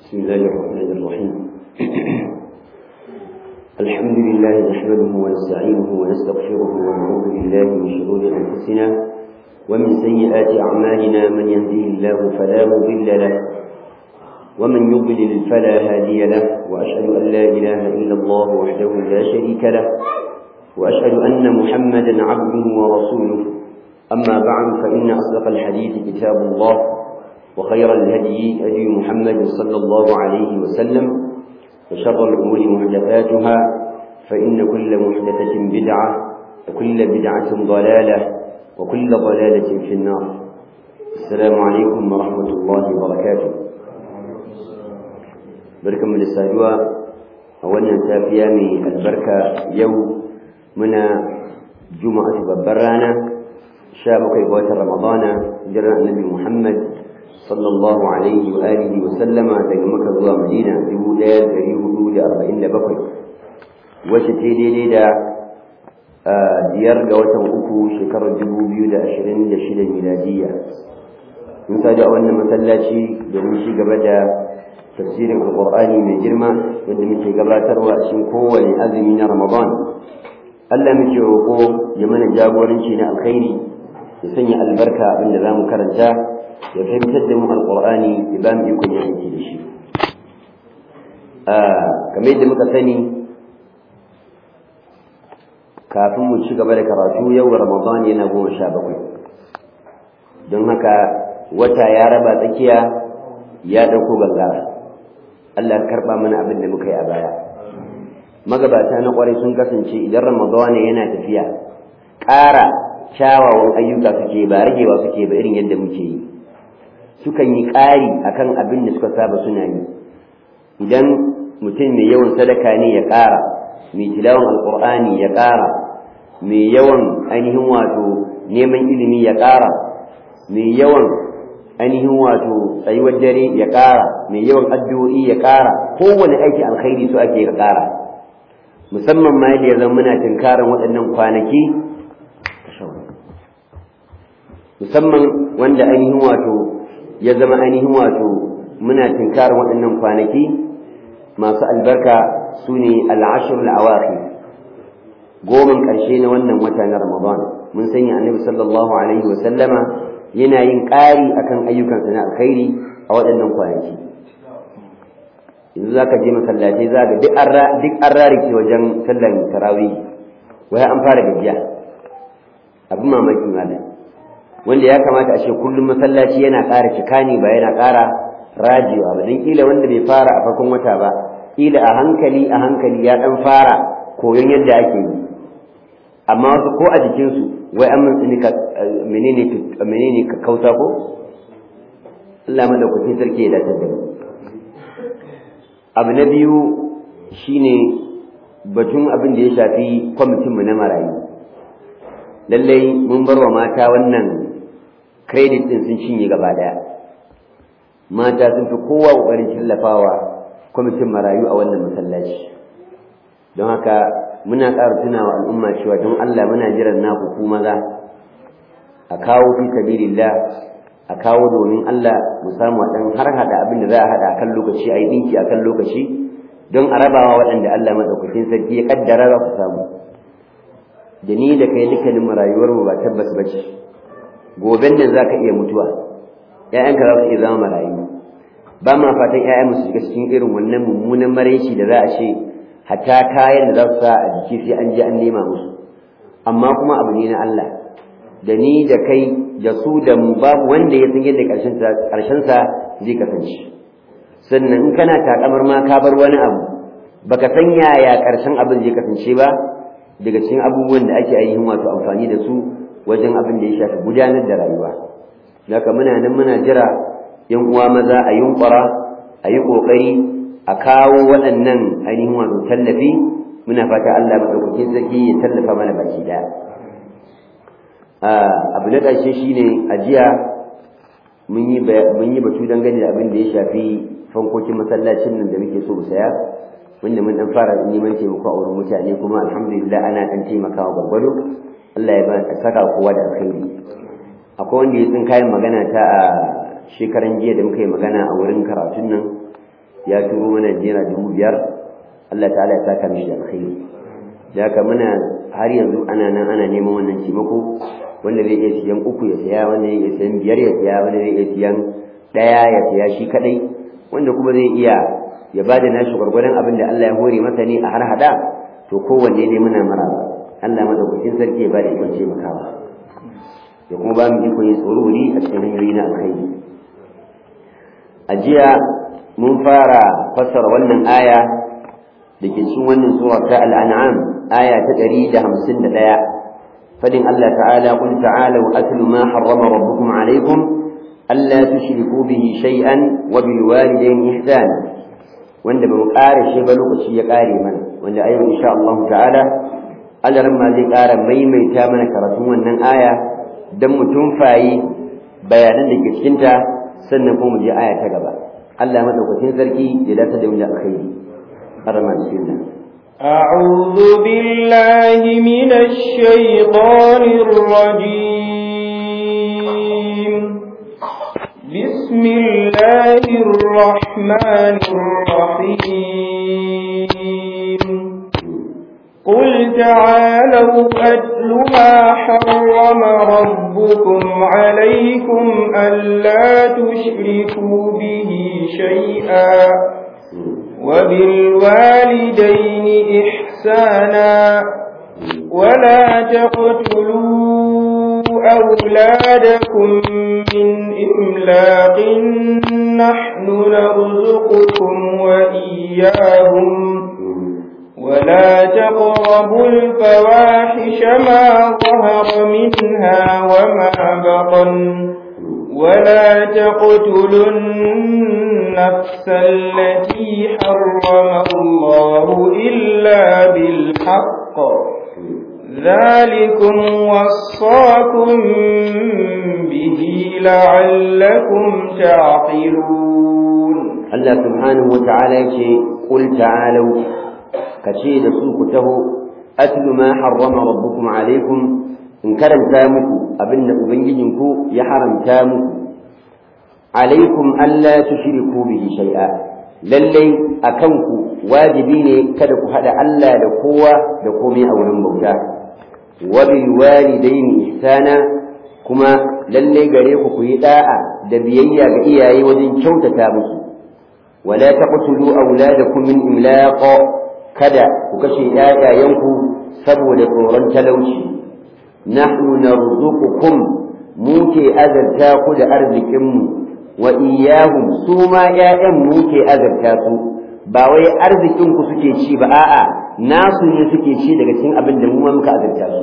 بسم الله الرحمن الرحيم الحمد لله نحمده ونستعينه ونستغفره ونعوذ بالله من شرور أنفسنا ومن سيئات أعمالنا من يهده الله فلا مضل له ومن يضلل فلا هادي له وأشهد أن لا إله إلا الله وحده لا شريك له وأشهد أن محمدا عبده ورسوله أما بعد فإن أصدق الحديث كتاب الله وخير الهدي هدي محمد صلى الله عليه وسلم وشر الأمور محدثاتها فإن كل محدثة بدعة وكل بدعة ضلالة وكل ضلالة في النار السلام عليكم ورحمة الله وبركاته بركم للسادوة أولا سافيامي البركة يوم منا جمعة ببرانا شابك إخوة رمضان جرى النبي محمد صلى الله عليه وآله وسلم daga Makka zuwa Madina 1447 wacce ce daidai da biyar ga watan uku shekarar 2026 miladiya mun sadu a wannan masallaci domin ci gaba da tafsirin alqur'ani mai girma wanda muke gabatarwa a cikin kowane azumi na Ramadan Allah muke roƙo ya mana jagoranci na alkhairi ya sanya albarka abinda zamu karanta ya fahimtar da mu alƙur'ani ya ba mu ikon yin aiki da shi kamar yadda muka sani kafin mu ci gaba da karatu yau ramadan yana goma sha bakwai don haka wata ya raba tsakiya ya ɗauko gangara Allah karɓa mana abin da muka yi a baya magabata na ƙwarai sun kasance idan ramadan yana tafiya ƙara kyawawan ayyuka suke ba ragewa suke ba irin yadda muke yi sukan yi ƙari akan abin da suka saba suna yi idan mutum mai yawan sadaka ne ya ƙara mai tilawan alƙur'ani ya ƙara mai yawan ainihin wato neman ilimi ya ƙara mai yawan ainihin wato tsayuwar dare ya ƙara mai yawan addu'o'i ya ƙara kowane aiki alkhairi su ake ya ƙara musamman ma yadda ya zama muna tunkaran waɗannan kwanaki musamman wanda ainihin wato ya zama ainihin wato muna tinkarin waɗannan kwanaki masu albarka su ne al'ashir al'awaki goman ƙarshe na wannan wata na ramadan mun sanya annabi sallallahu alaihi wasallama yana yin ƙari akan ayyukansa na alkhairi a waɗannan kwanaki yanzu za ka je masallatai za ga duk an rarike wajen sallan tarawih wai an fara gajiya abin mamaki malam wanda ya kamata a ce kullum masallaci yana ƙara cika ne ba yana ƙara rajewa ba don ƙila wanda bai fara a farkon wata ba ƙila a hankali a hankali ya ɗan fara koyon yadda ake yi amma wasu ko a jikinsu wai an mintsini ka menene menene ka kauta ko Allah madaukakin sarki ya dace da abu na biyu shine batun abin da ya shafi kwamitin mu na marayu lallai mun bar wa mata wannan credit din sun cinye gaba daya mata sun fi kowa kokarin tallafawa kwamitin marayu a wannan masallaci don haka muna ƙara tunawa al'umma cewa don Allah muna jiran naku ku maza a kawo fi sabilillah a kawo domin Allah mu samu dan har hada abin da za a hada kan lokaci a yi dinki a kan lokaci don a rabawa waɗanda Allah madaukakin sarki ya kaddara za ku samu da ni da kai dukkanin rayuwar mu ba tabbas bace goben nan zaka iya mutuwa ƴaƴanka za su iya zama marayu ba ma fatan ƴaƴan su shiga cikin irin wannan mummunan maraici da za a ce hatta kayan da za su sa a jiki sai an je an nema musu amma kuma abu ne na Allah da ni da kai da su da mu babu wanda ya san yadda ƙarshen sa zai kasance sannan in kana takamar ma ka bar wani abu baka san yaya ƙarshen abin zai kasance ba daga cikin abubuwan da ake ainihin wato amfani da su wajen abin da ya shafi gudanar da rayuwa daga muna nan muna jira yan uwa maza a yunkura a yi ƙoƙari a kawo waɗannan ainihin wato tallafi muna fata Allah maɗaukakin sarki ya tallafa mana baki ɗaya abu na ƙarshe shine a jiya mun yi batu dangane da abin da ya shafi fankokin masallacin nan da muke so mu saya wanda mun dan fara neman taimako a wurin mutane kuma alhamdulillah ana dan taimakawa gwargwado Allah ya ba saka kowa da alkhairi akwai wanda ya tsin kayan magana ta a shekaran jiya da muka yi magana a wurin karatun nan ya turo mana naira dubu biyar Allah ta'ala ya saka mishi alkhairi da haka muna har yanzu ana nan ana neman wannan taimako wanda zai iya siyan uku ya saya wanda zai iya siyan biyar ya saya wanda zai iya siyan ɗaya ya saya shi kadai wanda kuma zai iya ya ba da nashi gwargwadon abin da Allah ya hore masa ne a har hada to kowanne dai muna maraba Allah madaukakin sarki ya ba da ikon taimakawa ya kuma ba mu ikon yin tsoro wuri a cikin hanyoyi na alkhairi a jiya mun fara fassara wannan aya da ke cikin wannan sura ta al'an'am aya ta ɗari da hamsin da ɗaya fadin Allah ta'ala qul ta'alu atlu ma harrama rabbukum alaykum alla tushriku bihi shay'an wa bil walidayni ihsana wanda ba mu ƙara shi ba lokaci ya ƙare mana wanda a yau insha Allah ta'ala Allah ma zai ƙara maimaita mana karatun wannan aya dan mu tumfayi bayanan da ke cikinta sannan kuma mu je aya ta gaba Allah madaukakin sarki ya dace da mu da alkhairi arama bismillah أعوذ بالله من الشيطان الرجيم بسم الله الرحمن الرحيم قل تعالوا أتل ما حرم ربكم عليكم ألا تشركوا به شيئا وبالوالدين إحسانا ولا تقتلوا أولادكم من إملاق نحن نرزقكم وإياهم ولا تقربوا الفواحش ما ظهر منها وما بطن ولا تقتلوا النفس التي حرم الله إلا بالحق ذلكم وصاكم به لعلكم تعقلون الله سبحانه وتعالى يقول قل تعالوا كشيد سوكته أتل ما حرم ربكم عليكم in karanta muku abin da ubangijinku ya haramta muku alaikum alla tushriku bihi shay'a lallai akan ku wajibi ne kada ku hada Allah da kowa da komai a wurin bauta wa bil walidaini ihsana kuma lallai gare ku ku yi da'a da biyayya ga iyaye wajen kyautata musu wala taqtulu auladakum min imlaq kada ku kashe ƴaƴayenku saboda tsoron talauci nahnu narzuqukum mu ke azarta ku da arzikinmu wa iyahum su ma ƴaƴan mu ke azarta su ba wai arzikin ku suke ci ba a'a nasu ne suke ci daga cikin abin da mu ma muka azarta su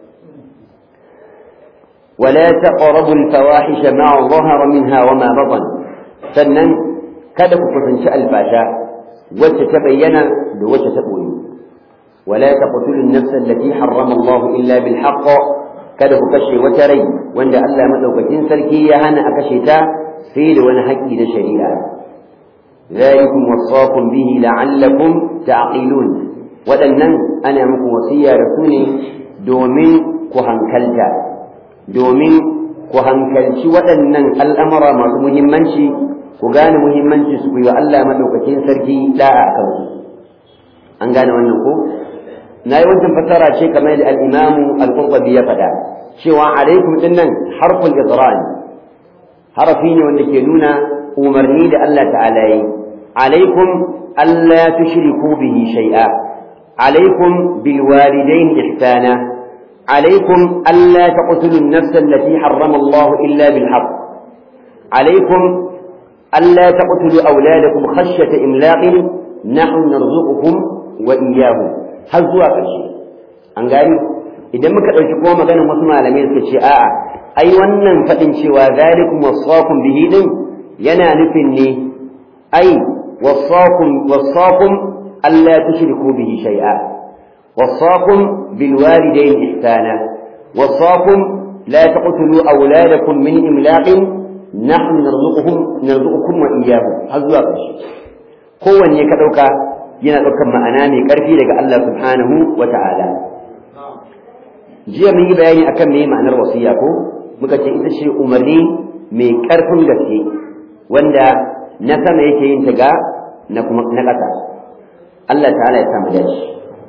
ولا تقربوا الفواحش ما ظهر منها وما بطن sannan kada ku kusanci albasha wacce ta bayyana da wacce ta boye ولا تقتلوا النفس التي حرم الله إلا بالحق kada ku kashe wata rai wanda Allah madaukakin sarki ya hana a kashe ta sai da wani haƙƙi na shari'a zalikum wasaqum bihi la'allakum ta'qilun waɗannan ana muku wasiya da su ne domin ku hankalta domin ku hankalci waɗannan al'amura masu muhimmanci ku gane muhimmanci su ku yi wa Allah madaukakin sarki da'a kansu an gane wannan ko na yi wancan fassara ce kamar da al'imamu al-qurtubi ya faɗa cewa alaikum din nan harful idran harafi ne wanda ke nuna umarni da Allah ta'ala yi alaikum alla tushriku bihi shay'a alaikum bil walidain ihsana alaikum alla taqtulu an-nafs allati harrama Allah illa bil haqq alaikum alla taqtulu awladakum khashyata imlaqin nahnu narzuqukum wa iyyahum har zuwa ƙarshe an gani idan muka ɗauki kuma maganar wasu malamai suka ce a'a ai wannan faɗin cewa zalikum wasaqum bihi din yana nufin ne ai wasaqum wasaqum alla tushriku bihi shay'a wasaqum bil walidayn ihsana wasaqum la taqtulu awladakum min imlaqin nahnu narzuquhum narzuqukum wa iyyahum har zuwa ƙarshe kowanne ka ɗauka yana ɗaukar ma'ana mai ƙarfi daga Allah subhanahu wa ta'ala. Jiya mun yi bayani akan me ma'anar wasiya ko muka ce ita ce umarni mai ƙarfin gaske wanda na sama yake yin ta ga na kuma na ƙasa Allah ta'ala ya samu dace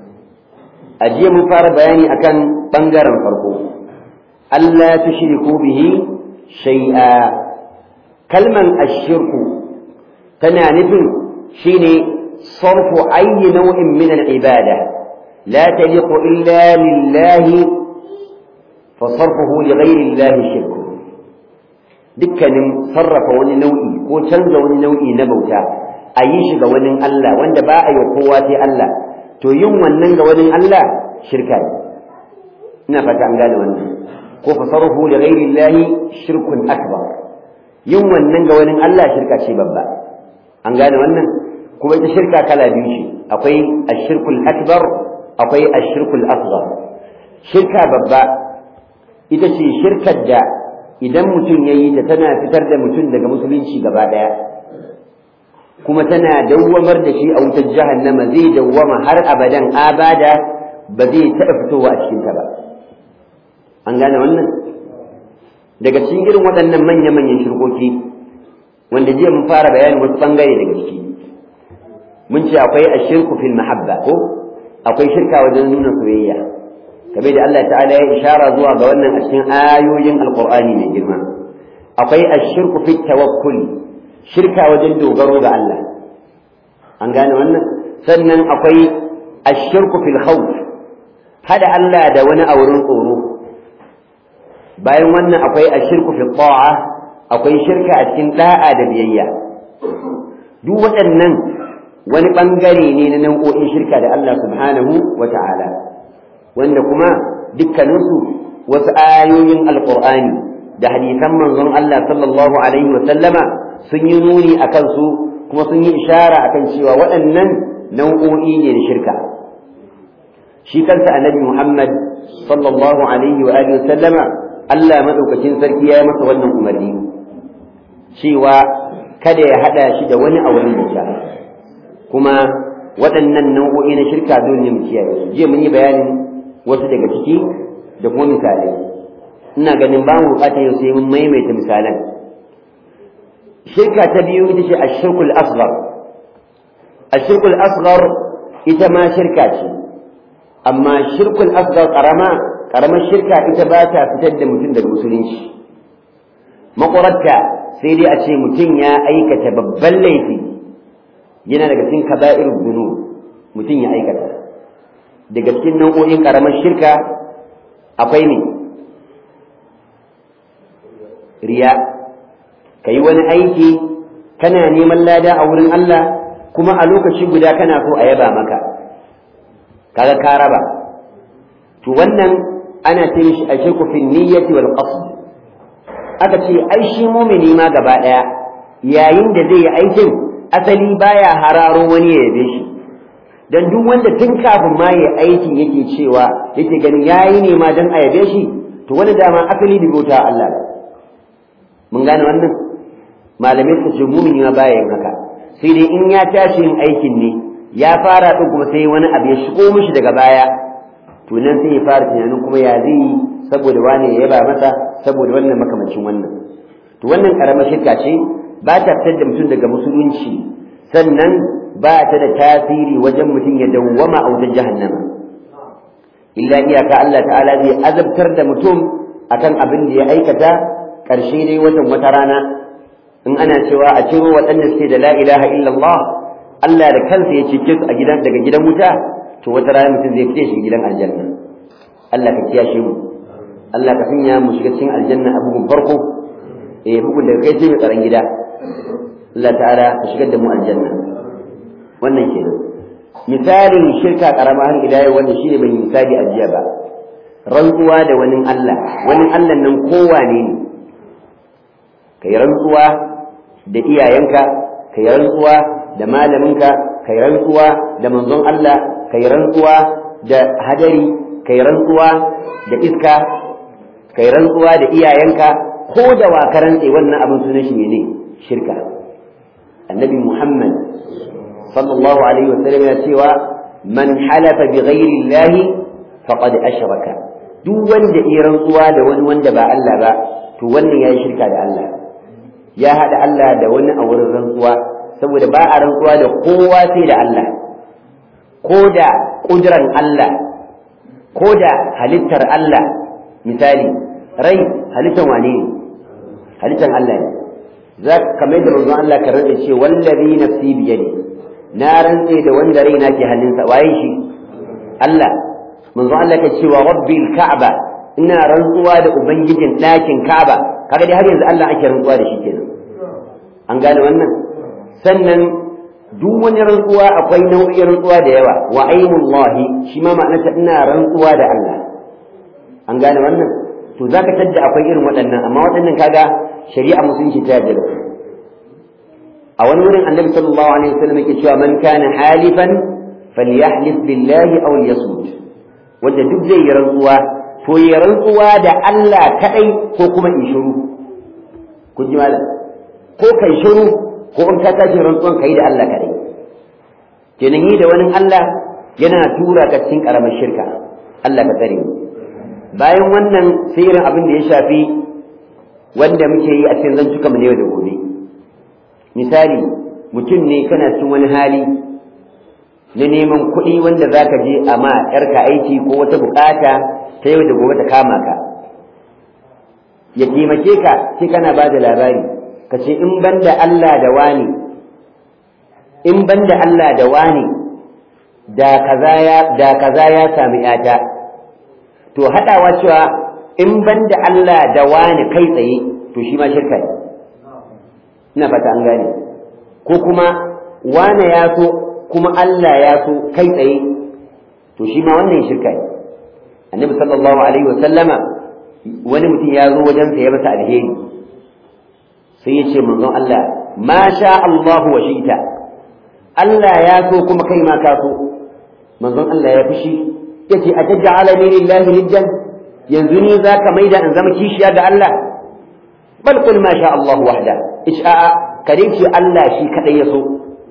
a jiya mun fara bayani akan bangaren farko Allah tushriku bihi shay'a kalman ashirku tana nufin shine sarfu ayyi nau'in min al-ibada la taliqu illa lillahi fa sarfuhu li ghayri Allah shirku dukkanin sarrafa wani nau'i ko canza wani nau'i na bauta a yi shi ga wani Allah wanda ba a yi kowa sai Allah to yin wannan ga wani Allah shirka ne ina fata an gane wannan ko fasaruhu li ghairi llahi shirkun akbar yin wannan ga wani Allah shirka ce babba an gane wannan kuma ita shirka kala biyu ce akwai ashirkul akbar akwai ashirkul asghar shirka babba ita ce shirkar da idan mutum ya yi ta tana fitar da mutum daga musulunci gaba ɗaya kuma tana dawwamar da shi a wutar jahannama zai dawwama har abadan abada ba zai taɓa fitowa a cikinta ba an gane wannan daga cikin irin waɗannan manya-manyan shirkoki wanda jiya mun fara bayanin wasu ɓangare daga ciki mun ce akwai ashirku fil mahabba ko akwai shirka wajen nuna soyayya kamar da Allah ta'ala ya ishara zuwa ga wannan a cikin ayoyin alqur'ani mai girma akwai ashirku fit tawakkul shirka wajen dogaro ga Allah an gane wannan sannan akwai ashirku fil khawf hada Allah da wani a wurin tsoro bayan wannan akwai ashirku fil ta'a akwai shirka a cikin da'a da biyayya duk waɗannan wani ɓangare ne na nau'o'in shirka da Allah subhanahu wa ta'ala wanda kuma dukkaninsu wasu ayoyin alƙur'ani da hadisan manzon Allah sallallahu alaihi wa sallama sun yi nuni a kansu kuma sun yi ishara akan cewa waɗannan nau'o'i ne na shirka shi kansa annabi Muhammad sallallahu alaihi wa alihi wa sallama Allah madaukakin sarki ya yi masa wannan umarni cewa kada ya hada shi da wani a wurin bauta kuma waɗannan nau'o'i na shirka dole ne mu kiyaye su jiya mun yi bayanin wasu daga ciki da kuma misalai ina ganin ba mu bukatar yau sai mun maimaita misalan shirka ta biyu ita ce ashirkul asghar ashirkul asghar ita ma shirka ce amma shirkul asghar karama karamar shirka ita ba ta fitar da mutum daga musulunci makwararta sai dai a ce mutum ya aikata babban laifi yana daga cikin kaba'ir dunu mutum ya aikata daga cikin nau'o'in karamar shirka akwai ne riya ka yi wani aiki kana neman lada a wurin Allah kuma a lokaci guda kana so a yaba maka kaga ka raba to wannan ana ce mishi a shirku fi niyyati wal qasd aka ce ai shi mumini ma gaba daya yayin da zai yi aikin asali baya hararo wani ya yabe shi dan duk wanda tun kafin ma ya aikin yake cewa yake ganin yayi ne ma dan a yabe shi to wani dama asali bi bauta Allah mun gane wannan malamai su ce mumini ma baya yin haka sai dai in ya tashi yin aikin ne ya fara din kuma sai wani abu ya shigo mishi daga baya to nan sai ya fara tunanin kuma ya zai yi saboda wani ya yaba masa saboda wannan makamancin wannan to wannan karamar shirka ce ba ta fitar da mutum daga musulunci sannan ba ta da tasiri wajen mutum ya dawwama a wajen jahannama illa iyaka Allah ta'ala zai azabtar da mutum akan abin da ya aikata ƙarshe dai wajen wata rana in ana cewa a ciro waɗanda suke da la ilaha illallah Allah da kansa ya cece su a gidan daga gidan wuta to wata rana mutum zai fice shi gidan aljanna Allah ka kiyashe mu Allah ka sanya mu shiga cikin aljanna a bugun farko eh bugun daga kai sai mai tsaron gida Allah ta'ala ka shigar da mu aljanna wannan kenan misalin shirka karama har ila yau wanda shine bai misali a jiya ba rantsuwa da wani Allah wani Allah nan kowane ne kai rantsuwa da iyayenka kai rantsuwa da malaminka kai rantsuwa da manzon Allah kai rantsuwa da hadari kai rantsuwa da iska kai rantsuwa da iyayenka ko da wa rantse wannan abin sunan shi ne shirka annabi Muhammad sallallahu alaihi wasallam ya cewa man halafa bi ghairi Allah faqad ashraka duk wanda ya rantsuwa da wani wanda ba Allah ba to wannan yayi shirka da Allah ya hada Allah da wani a wurin rantsuwa saboda ba a rantsuwa da kowa sai da Allah ko da ƙuduran Allah ko da halittar Allah misali rai halittar wane ne halittar Allah ne za ka mai da manzon Allah ka rantsa ce wallazi nafsi biyadi na rantse da wanda raina ke hannunsa waye shi Allah manzon Allah ka cewa rabbil ka'aba ina rantsuwa da ubangijin ɗakin ka'aba kaga dai har yanzu Allah ake rantsuwa da shi kenan an gane wannan sannan duk wani rantsuwa akwai nau'in rantsuwa da yawa wa ainullahi shi ma ma'anarsa ina rantsuwa da Allah an gane wannan to zaka tadda akwai irin waɗannan amma waɗannan kaga shari'a musulunci ta yarda da su a wani wurin annabi sallallahu alaihi wasallam yake cewa man kana halifan falyahlif billahi aw liyasmut wanda duk zai yi rantsuwa to yi rantsuwa da Allah kadai ko kuma in shiru kun ji malam ko kai shiru ko in ka tashi rantsuwan kai da Allah kadai kenan yi da wani Allah yana tura ka cikin karamar shirka Allah ka tsare mu bayan wannan sai irin abin da ya shafi wanda muke yi a cikin zantuka mu ne da gobe misali mutum ne kana cikin wani hali na neman kuɗi wanda za ka je a ma ‘yarka aiki ko wata bukata ta yau da gobe ta kama ka ya taimake ka sai kana ba da labari ka ce in ban da Allah da wani in ban da Allah da wani da kaza ya sami ‘yata to haɗawa cewa in ban da Allah da wani kai tsaye to shi ma shirka ne ina fata an gane ko kuma wane ya so kuma Allah ya so kai tsaye to shi ma wannan shirka ne annabi sallallahu alaihi wasallama wani mutum ya zo wajen sa ya masa alheri sai ya ce manzon Allah ma sha Allah wa shi'ta Allah ya so kuma kai ma ka so manzon Allah ya fushi yace ataj'alani lillahi niddan yanzu ni zaka maida in zama kishiya ga Allah bal qul ma sha Allah wahda isha'a kare ce Allah shi kadai ya so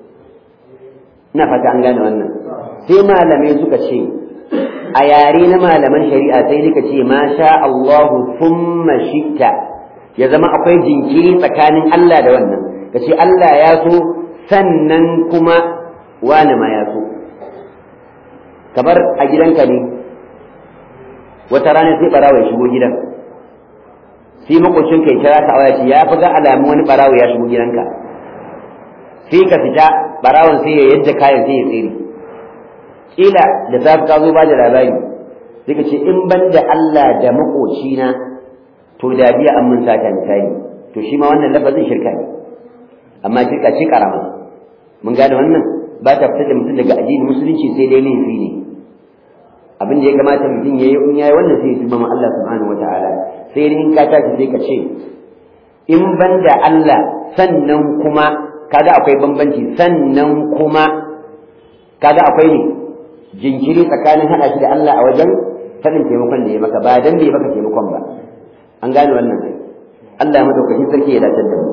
ina fata an gane wannan sai malamai suka ce a yare na malaman shari'a sai dika ce ma sha Allah thumma shitta ya zama akwai jinkiri tsakanin Allah da wannan ka ce Allah ya so sannan kuma wani ma ya so kamar a gidanka ne wata rana sai barawa ya shigo gidan sai makocin kai kira ka waya ce ya fi ga alamu wani barawo ya shigo gidanka sai ka fita barawon sai ya yadda kayan sai ya tsere kila da safi ka zo ba da labari sai ka ce in ban da Allah da makocina to da biya an mun sata misali to shi ma wannan lafazin shirka ne amma shirka ce karama mun gane wannan ba ta fitar da mutum daga addinin musulunci sai dai laifi ne abin da ya kamata mutum ya yi in yayi wannan sai ya tuba ma Allah subhanahu wataala sai dai in ka tashi sai ka ce in ban da Allah sannan kuma kaga akwai bambanci sannan kuma kaga akwai ne jinkiri tsakanin hada shi da Allah a wajen sanin taimakon da ya maka ba dan bai maka taimakon ba an gane wannan Allah ya madaukakin sarki ya dace da mu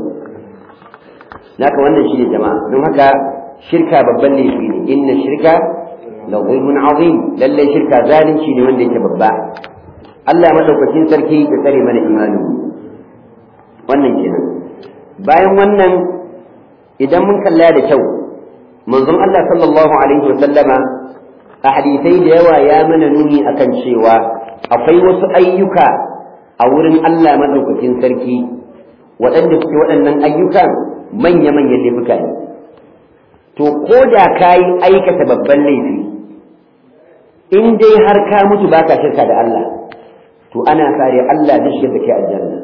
naka wannan shi ne jama'a don haka shirka babban laifi ne inna shirka la zulmun azim lalle shirka zalunci ne wanda yake babba Allah ya madaukakin sarki ya tsare mana imani wannan kenan bayan wannan idan mun kalla da kyau manzon Allah sallallahu alaihi wa sallama a hadisai da yawa ya mana nuni akan cewa akwai wasu ayyuka a wurin Allah madaukakin sarki waɗanda suke waɗannan ayyukan manya-manyan laifuka ne to ko da ka yi aikata babban laifi in dai har ka mutu ba ka shirka da Allah to ana sare Allah zai shigar da kai aljanna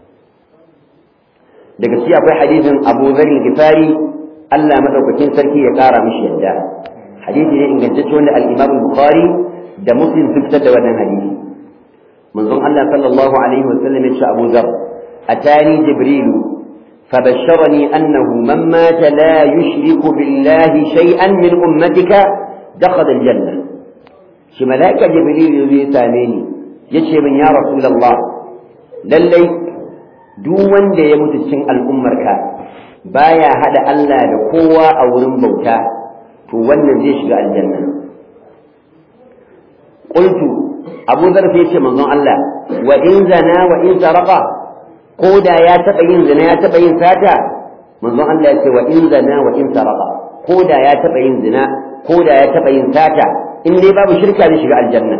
daga ci akwai hadisin Abu Dharr Ghifari Allah madaukakin sarki ya kara mishi yadda hadisi ne ingantacce wanda al-Imam Bukhari da Muslim sun fitar da wannan hadisi manzon Allah sallallahu alaihi wasallam ya ce Abu Dharr atani Jibril فبشرني أنه من مات لا يشرك بالله شيئا من أمتك دخل الجنة شي ملائكة جبريل يزي ساميني يشي من يا رسول الله للي دون da ya mutu cikin al'ummarka baya hada Allah da kowa a wurin bauta to wannan zai shiga aljanna qultu Abu Dharr sai ce manzon Allah wa in zana wa in saraqa ko da ya taɓa yin zina ya taɓa yin sata manzon Allah ya ce wa in zana wa in sarqa ko da ya taba yin zina ko da ya taba yin sata in dai babu shirka zai shiga aljanna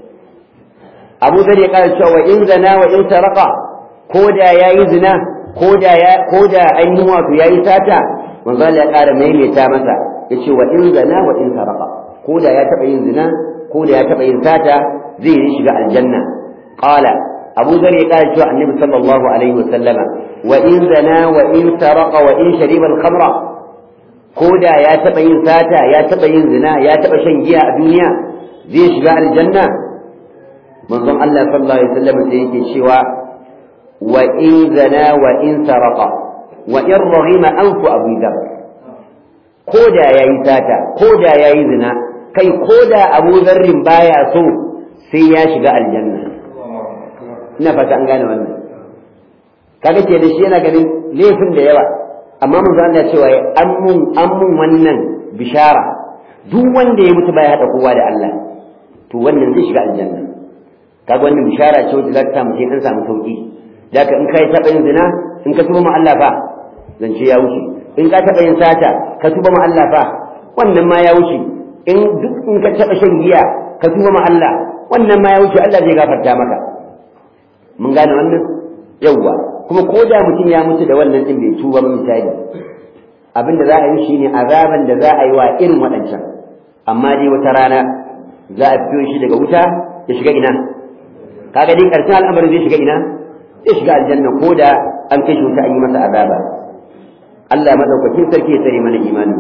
Abu Dhar ya kara cewa wa in zana wa in sarqa ko da yayi zina ko da ya ko da ainihin wato yayi sata manzon Allah ya kara maimaita masa yace wa in zana wa in sarqa ko da ya taba yin zina ko da ya taba yin sata zai yi shiga aljanna qala abu zar ya kara cewa annabi sallallahu alaihi wasallama wa in zana wa in saraqa wa in shariba al-khamra ko da ya taba yin sata ya taba yin zina ya taba shan giya a duniya zai shiga aljanna manzon Allah sallallahu alaihi wasallam sai yake cewa wa in zana wa in saraqa wa in raghima anfu abu dhar ko da yayi sata ko da yayi zina kai ko da abu zarrin baya so sai ya shiga aljanna ina fata an gane wannan kaga ke da shi yana ganin laifin da yawa amma mun zan cewa an mun an mun wannan bishara duk wanda ya mutu baya hada kowa da Allah to wannan zai shiga aljanna kaga wannan bishara ce wacce za ta samu sai an samu sauki daga in kai taba yin zina in ka tuba ma Allah fa zance ya wuce in ka taba yin sata ka tuba ma Allah fa wannan ma ya wuce in duk in ka taba shan giya ka tuba ma Allah wannan ma ya wuce Allah zai gafarta maka mun gane wannan yawwa kuma ko da mutum ya mutu da wannan din bai tuba ba misali abinda za a yi shine azaban da za a yi wa irin waɗancan amma dai wata rana za a fito shi daga wuta ya shiga ina kaga dai karshen al'amarin zai shiga ina zai shiga aljanna ko da an kai shi wuta an yi masa azaba Allah madaukakin sarki ya tsare mana imanin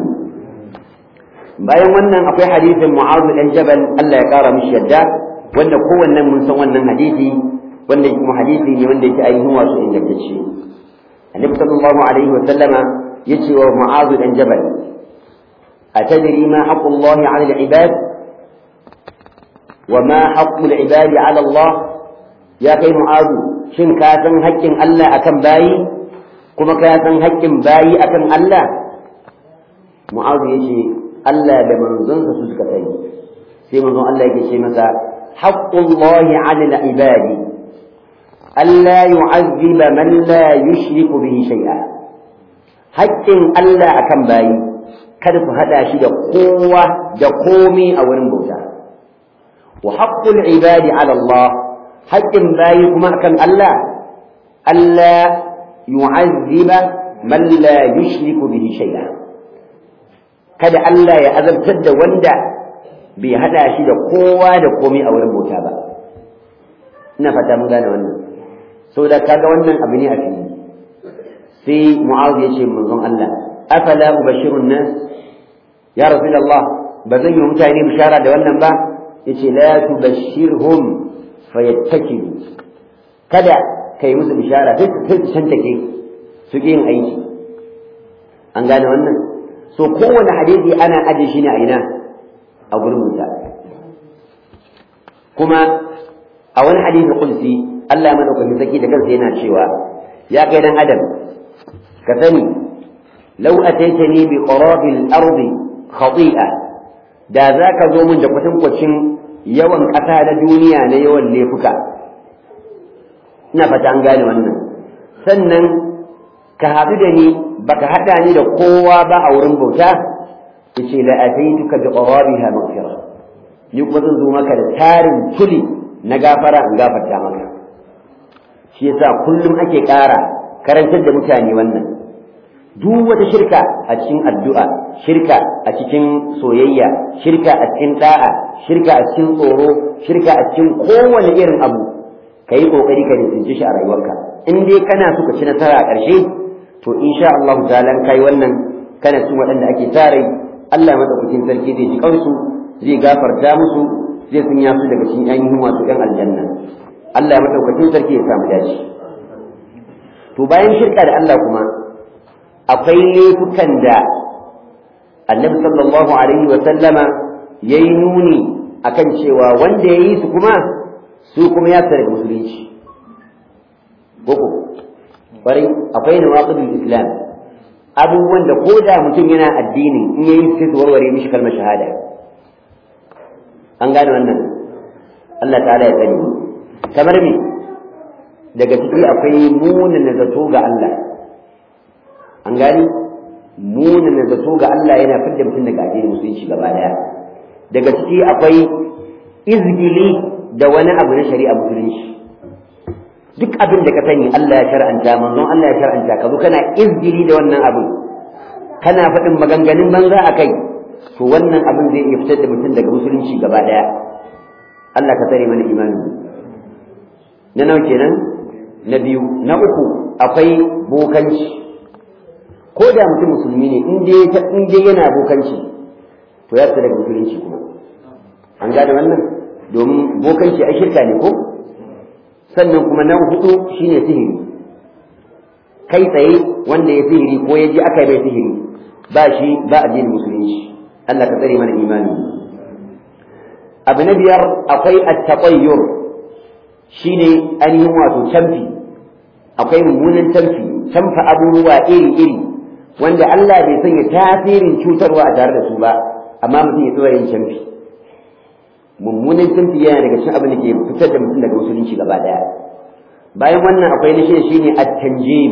bayan wannan akwai hadisin Mu'adh dan Jabal Allah ya kara mishi yadda wanda kowannen mun san wannan hadisi wanda kuma hadisi ne wanda yake ainihin wasu ingantacce annabi sallallahu alaihi wa sallama yace wa mu'adh dan jabal atadri ma haqqu Allah 'ala al-ibad wa ma haqqu al-ibad 'ala Allah ya kai mu'adh shin ka san haƙƙin Allah akan bayi kuma ka san haƙƙin bayi akan Allah mu'adh yace Allah da manzonsa su suka sani sai manzon Allah yake ce masa haqqu Allah 'ala al-ibad ألا يعذب من لا يشرك به شيئا haƙƙin Allah akan bayi kada ku haɗa shi da kowa da komi a wurin bauta wa haqqul ibadi ala Allah haƙƙin bayi kuma akan Allah Allah yu'azziba man la yushriku bihi shay'a kada Allah ya azabtar da wanda bai haɗa shi da kowa da komi a wurin bauta ba ina fata mun gane wannan saboda kaga wannan abu ne a fili sai mu'awiya ya ce manzon Allah afala ubashirun nas ya rasulullah ba zan yi mutane bishara da wannan ba yace la tubashirhum fayattakilu kada kai musu bishara sai su tantake su yin aiki an gane wannan so kowane hadisi ana aje shi ne a ina a gurbinsa kuma a wani hadisi qudsi Allah madaukakin saki da kansa yana cewa ya kai dan adam ka sani law ataitani bi qarabil ardi khati'a da zaka zo mun da kwatankwacin yawan ƙasa na duniya na yawan laifuka ina fata an gane wannan sannan ka haɗu da ni baka haɗa ni da kowa ba a wurin bauta yace la ataituka bi qarabiha maghfira ni kuma zan zo maka da tarin tuli na gafara in gafarta maka shi yasa kullum ake ƙara karantar da mutane wannan duk wata shirka a cikin addu'a shirka a cikin soyayya shirka a cikin da'a shirka a cikin tsoro shirka a cikin kowane irin abu ka yi ƙoƙari ka nisanci shi a rayuwarka in dai kana so ka ci nasara a ƙarshe to insha Allah ta'ala kai wannan kana cikin waɗanda ake tare Allah madaukakin sarki zai ji kansu zai gafarta musu zai sanya su daga cikin ainihin wasu ɗan aljanna Allah madaukakin sarki ya samu dace to bayan shirka da Allah kuma akwai laifukan da annabi sallallahu alaihi wa sallama yayi nuni akan cewa wanda yayi su kuma su kuma ya tsare musulunci koko kwarai akwai nawaqidul islam abubuwan da ko da mutum yana addini in yayi sai su warware mishi kalmar shahada an gane wannan Allah ta'ala ya tsare kamar me daga ciki akwai munin zato ga Allah an gani munana zato ga Allah yana fidda mutum daga addinin musulunci gaba daya daga ciki akwai izgili da wani abu na shari'a musulunci duk abin da ka sani Allah ya shar'anta manzon Allah ya shar'anta ka zo kana izgili da wannan abin kana faɗin maganganun banza a kai to wannan abin zai iya fitar da mutum daga musulunci gaba daya Allah ka tsare mana imani na nawa kenan na biyu na uku akwai bokanci ko da mutum musulmi ne in dai in dai yana bokanci to ya fita daga musulunci kuma an gane wannan domin bokanci ai shirka ne ko sannan kuma na hudu shine sihiri kai tsaye wanda ya sihiri ko ya ji aka yi mai sihiri ba shi ba addinin musulunci Allah ka tsare mana imani abu na biyar akwai at-taqayyur shine ainihin wato canfi akwai mummunan canfi canfa abubuwa iri-iri wanda Allah bai sanya tasirin cutarwa a tare da su ba amma mutum ya tsora yin canfi mummunan canfi yana daga cikin abin da ke fitar da mutum daga musulunci gaba daya bayan wannan akwai na shida shine at-tanjim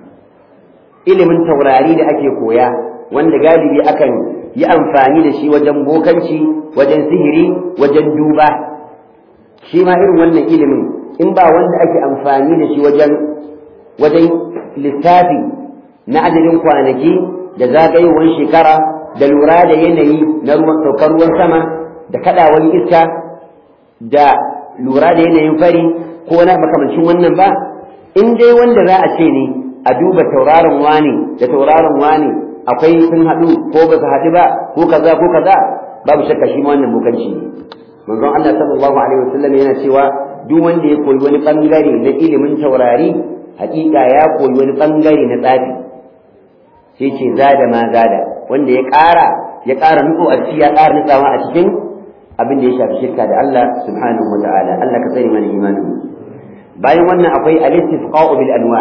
ilimin taurari da ake koya wanda galibi akan yi amfani da shi wajen bokanci wajen sihiri wajen duba shi ma irin wannan ilimin in ba wanda ake amfani da shi wajen wajen lissafi na adadin kwanaki da zagayowar shekara da lura da yanayi na ruwan saukar ruwan sama da kadawar iska da lura da yanayin fari ko na makamancin wannan ba in dai wanda za a ce ne a duba tauraron wani da tauraron wani akwai sun haɗu ko ba su haɗu ba ko kaza ko kaza babu shakka shi ma wannan bokanci ne manzon Allah sallallahu alaihi wasallam yana cewa duk wanda ya koyi wani bangare na ilimin taurari hakika ya koyi wani bangare na tsafi sai ce zada ma zada wanda ya ƙara ya ƙara nutso a ciki ya ƙara nutsawa a cikin abin da ya shafi shirka da Allah subhanahu wa ta'ala Allah ka tsare mana imanin bayan wannan akwai al-istifqa'u bil anwa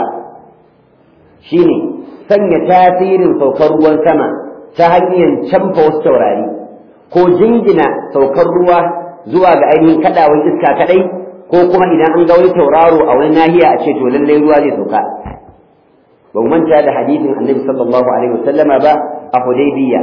shine sanya tasirin saukar ruwan sama ta hanyar canfa wasu taurari ko jingina saukar ruwa zuwa ga ainihin kadawar iska kadai ko kuma idan an ga wani tauraro a wani nahiya a ce to lallai ruwa zai sauka ba mu manta da hadisin annabi sallallahu alaihi wasallama ba a hudaybiya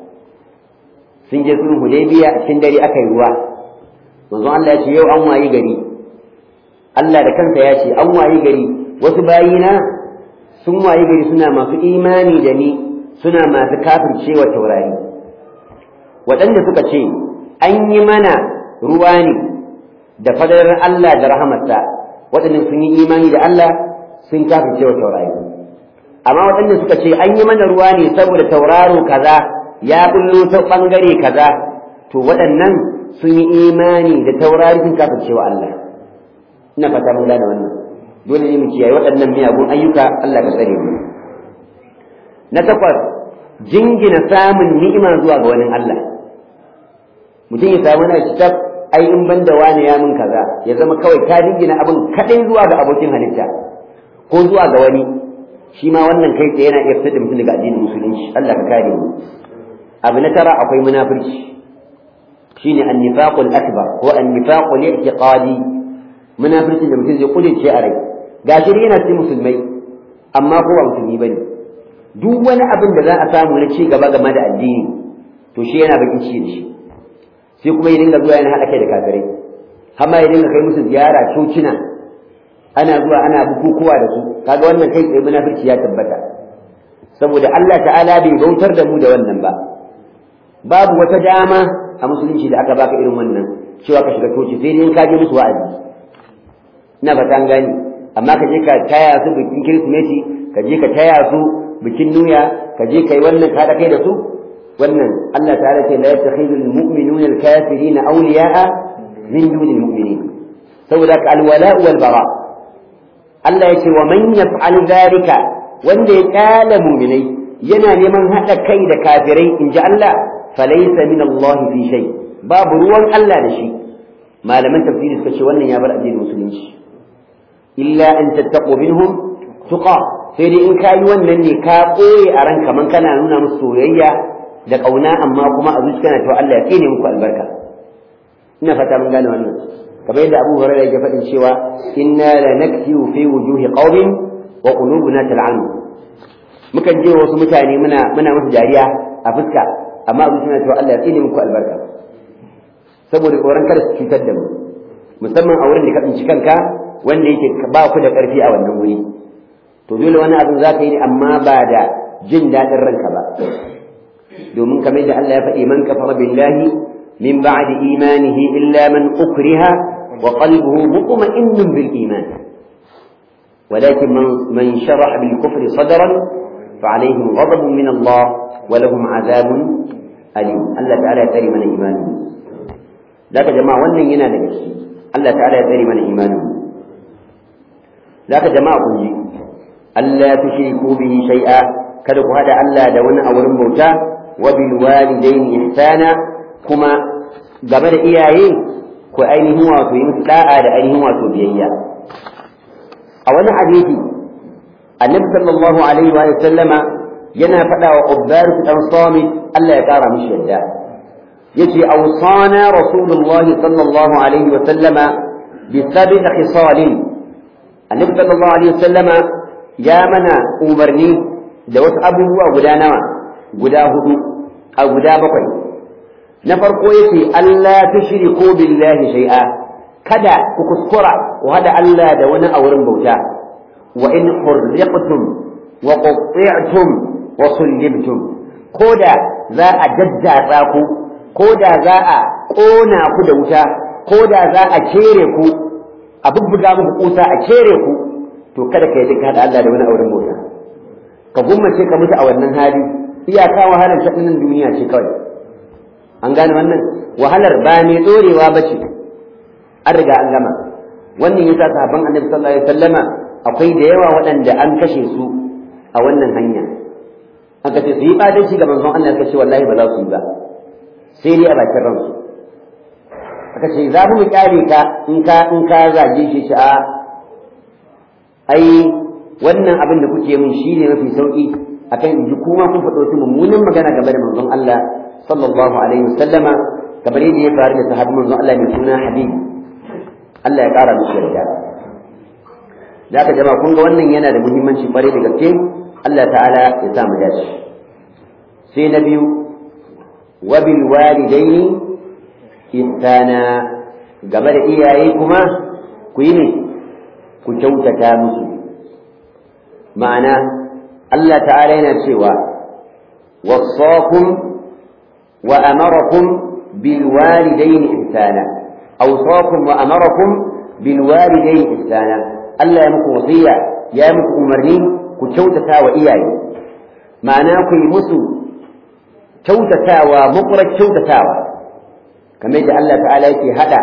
sun je sulhu hudaybiya a cikin dare aka yi ruwa manzo Allah ya ce yau an wayi gari Allah da kansa ya ce an wayi gari wasu bayina sun wayi gari suna masu imani da ni suna masu kafircewa taurari waɗanda suka ce an yi mana ruwa ne da fadarar Allah da rahamarsa waɗanda sun yi imani da Allah sun kafircewa taurari amma waɗanda suka ce an yi mana ruwa ne saboda tauraro kaza ya bullo ta ɓangare kaza to waɗannan sun yi imani da taurari sun kafircewa Allah ina fata mun gane wannan dole ne mu kiyaye waɗannan miyagun ayyuka Allah ka tsare mu na takwas jingina samun ni'ima zuwa ga wani Allah mutum ya samu na kitab ai in ban da wani ya min kaza ya zama kawai ka jingina abin kadai zuwa ga abokin halitta ko zuwa ga wani shi ma wannan kai tsaye yana iya fitar da mutum daga addinin musulunci Allah ka kare mu abu na tara akwai munafurci shine an-nifaqul akbar ko an-nifaqul i'tiqadi munafurci da mutum zai kulince a rai gashi yana cikin musulmai amma ko ba musulmi bane duk wani abin da za a samu na ci gaba game da addini to shi yana bakin ci da shi sai kuma ya dinga zuwa yana haɗa kai da kafirai har ma ya dinga kai musu ziyara cocina ana zuwa ana bukukuwa da su kaga wannan kai tsaye munafurci ya tabbata saboda Allah ta'ala bai bautar da mu da wannan ba babu wata dama a musulunci da aka baka irin wannan cewa ka shiga coci sai dai ka je musu wa'azi ina fata an gani amma ka je ka taya su bikin kirsimeti ka je ka taya su bikin nuya ka je kai wannan ka da kai da su wannan Allah ta'ala ce la yattakhidhu al-mu'minuna al-kafirina awliya'a min dunil mu'minin saboda ka al-wala' wal bara Allah ya ce wa man yaf'al dhalika wanda ya kala mu'minai yana neman hada kai da kafirai inji Allah falaysa min Allah fi shay babu ruwan Allah da shi malaman tafsiri suka ce wannan ya bar addinin musulunci illa an tattaqu minhum tuqa sai dai in kayi wannan ne ka koye a ran kaman kana nuna musu soyayya da kauna amma kuma a zuciya kana cewa Allah ya tsine muku albarka ina fata mun gane wannan kamar yadda Abu Hurairah yake faɗin cewa inna la naktiu fi wujuhi qaumin wa qulubuna tal'anu mukan je wasu mutane muna muna musu dariya a fuska amma abin suna cewa Allah ya tsine muku albarka saboda tsoron kada su cutar da mu musamman a wurin da ka tsinci kanka wanda yake ba ku da ƙarfi a wannan wuri to dole wani abin za ka yi ne amma ba da jin daɗin ranka ba domin kamar da Allah ya faɗi man kafara billahi min ba'di imanihi illa man ukriha wa qalbuhu mutma'innun bil iman ولكن من من شرح بالكفر صدرا فعليهم غضب من الله ولهم عذاب أليم الله تعالى يتري من إيمانه ذاك جماعة ونن ينا لجسي الله تعالى يتري من إيمانه ذاك جماعة كنجي ألا تشركوا به شيئا كدك هذا ألا دون أولم بوتا وبالوالدين إحسانا كما قبل إياه كأينه واتو يمسلاء لأينه واتو بيئيا أولا حديثي النبي صلى الله عليه وآله وسلم ينا فدا وقبار في الأنصام ألا يكار مش يدا يجي أوصانا رسول الله صلى الله عليه وسلم بسبع خصال النبي صلى الله عليه وسلم يا منا أمرني دوت أبوه وغدا نوى غدا هدو أو غدا بقي نفرقو يتي ألا تشركوا بالله شيئا kada ku kuskura wa hada Allah da wani a wurin bauta wa in hurriqtum wa qutti'tum wa sullibtum koda za a daddatsa ku koda za a kona ku da wuta koda za a kere ku a bubbuga muku kusa a kere ku to kada ka yi hada Allah da wani a wurin bauta ka gummace ka mutu a wannan hali iyaka wahalar ta duniya ce kawai an gane wannan wahalar ba mai dorewa ba ce an riga an gama wannan yasa sahabban annabi sallallahu alaihi wasallama akwai da yawa waɗanda an kashe su a wannan hanya aka ce su yi fadanci ga manzon Allah suka ce wallahi ba za su yi ba sai dai a bakin ransu aka ce za mu kyale ka in ka in ka zage shi shi a ai wannan abin da kuke min shine mafi sauki akan in ji kuma kun faɗo su mummunan magana game da manzon Allah sallallahu alaihi wasallama kamar yadda ya faru da sahabban manzon Allah mai suna Habib Allah ya ƙara musu yarda da aka jama kun ga wannan yana da muhimmanci ƙwarai da gaske Allah ta'ala ya sa mu dace sai na biyu wa bil walidaini ihsana game da iyaye kuma ku yi ne ku kyautata musu ma'ana Allah ta'ala yana cewa wasakum wa amarakum bil walidaini ihsana أوصاكم وأمركم بالوالدين إحسانا ألا يمكو وصية يا يمكو أمرني كتوتتا وإياي معناه يمسو توتتا ومقرة توتتا كما يجعل الله تعالى يكي هذا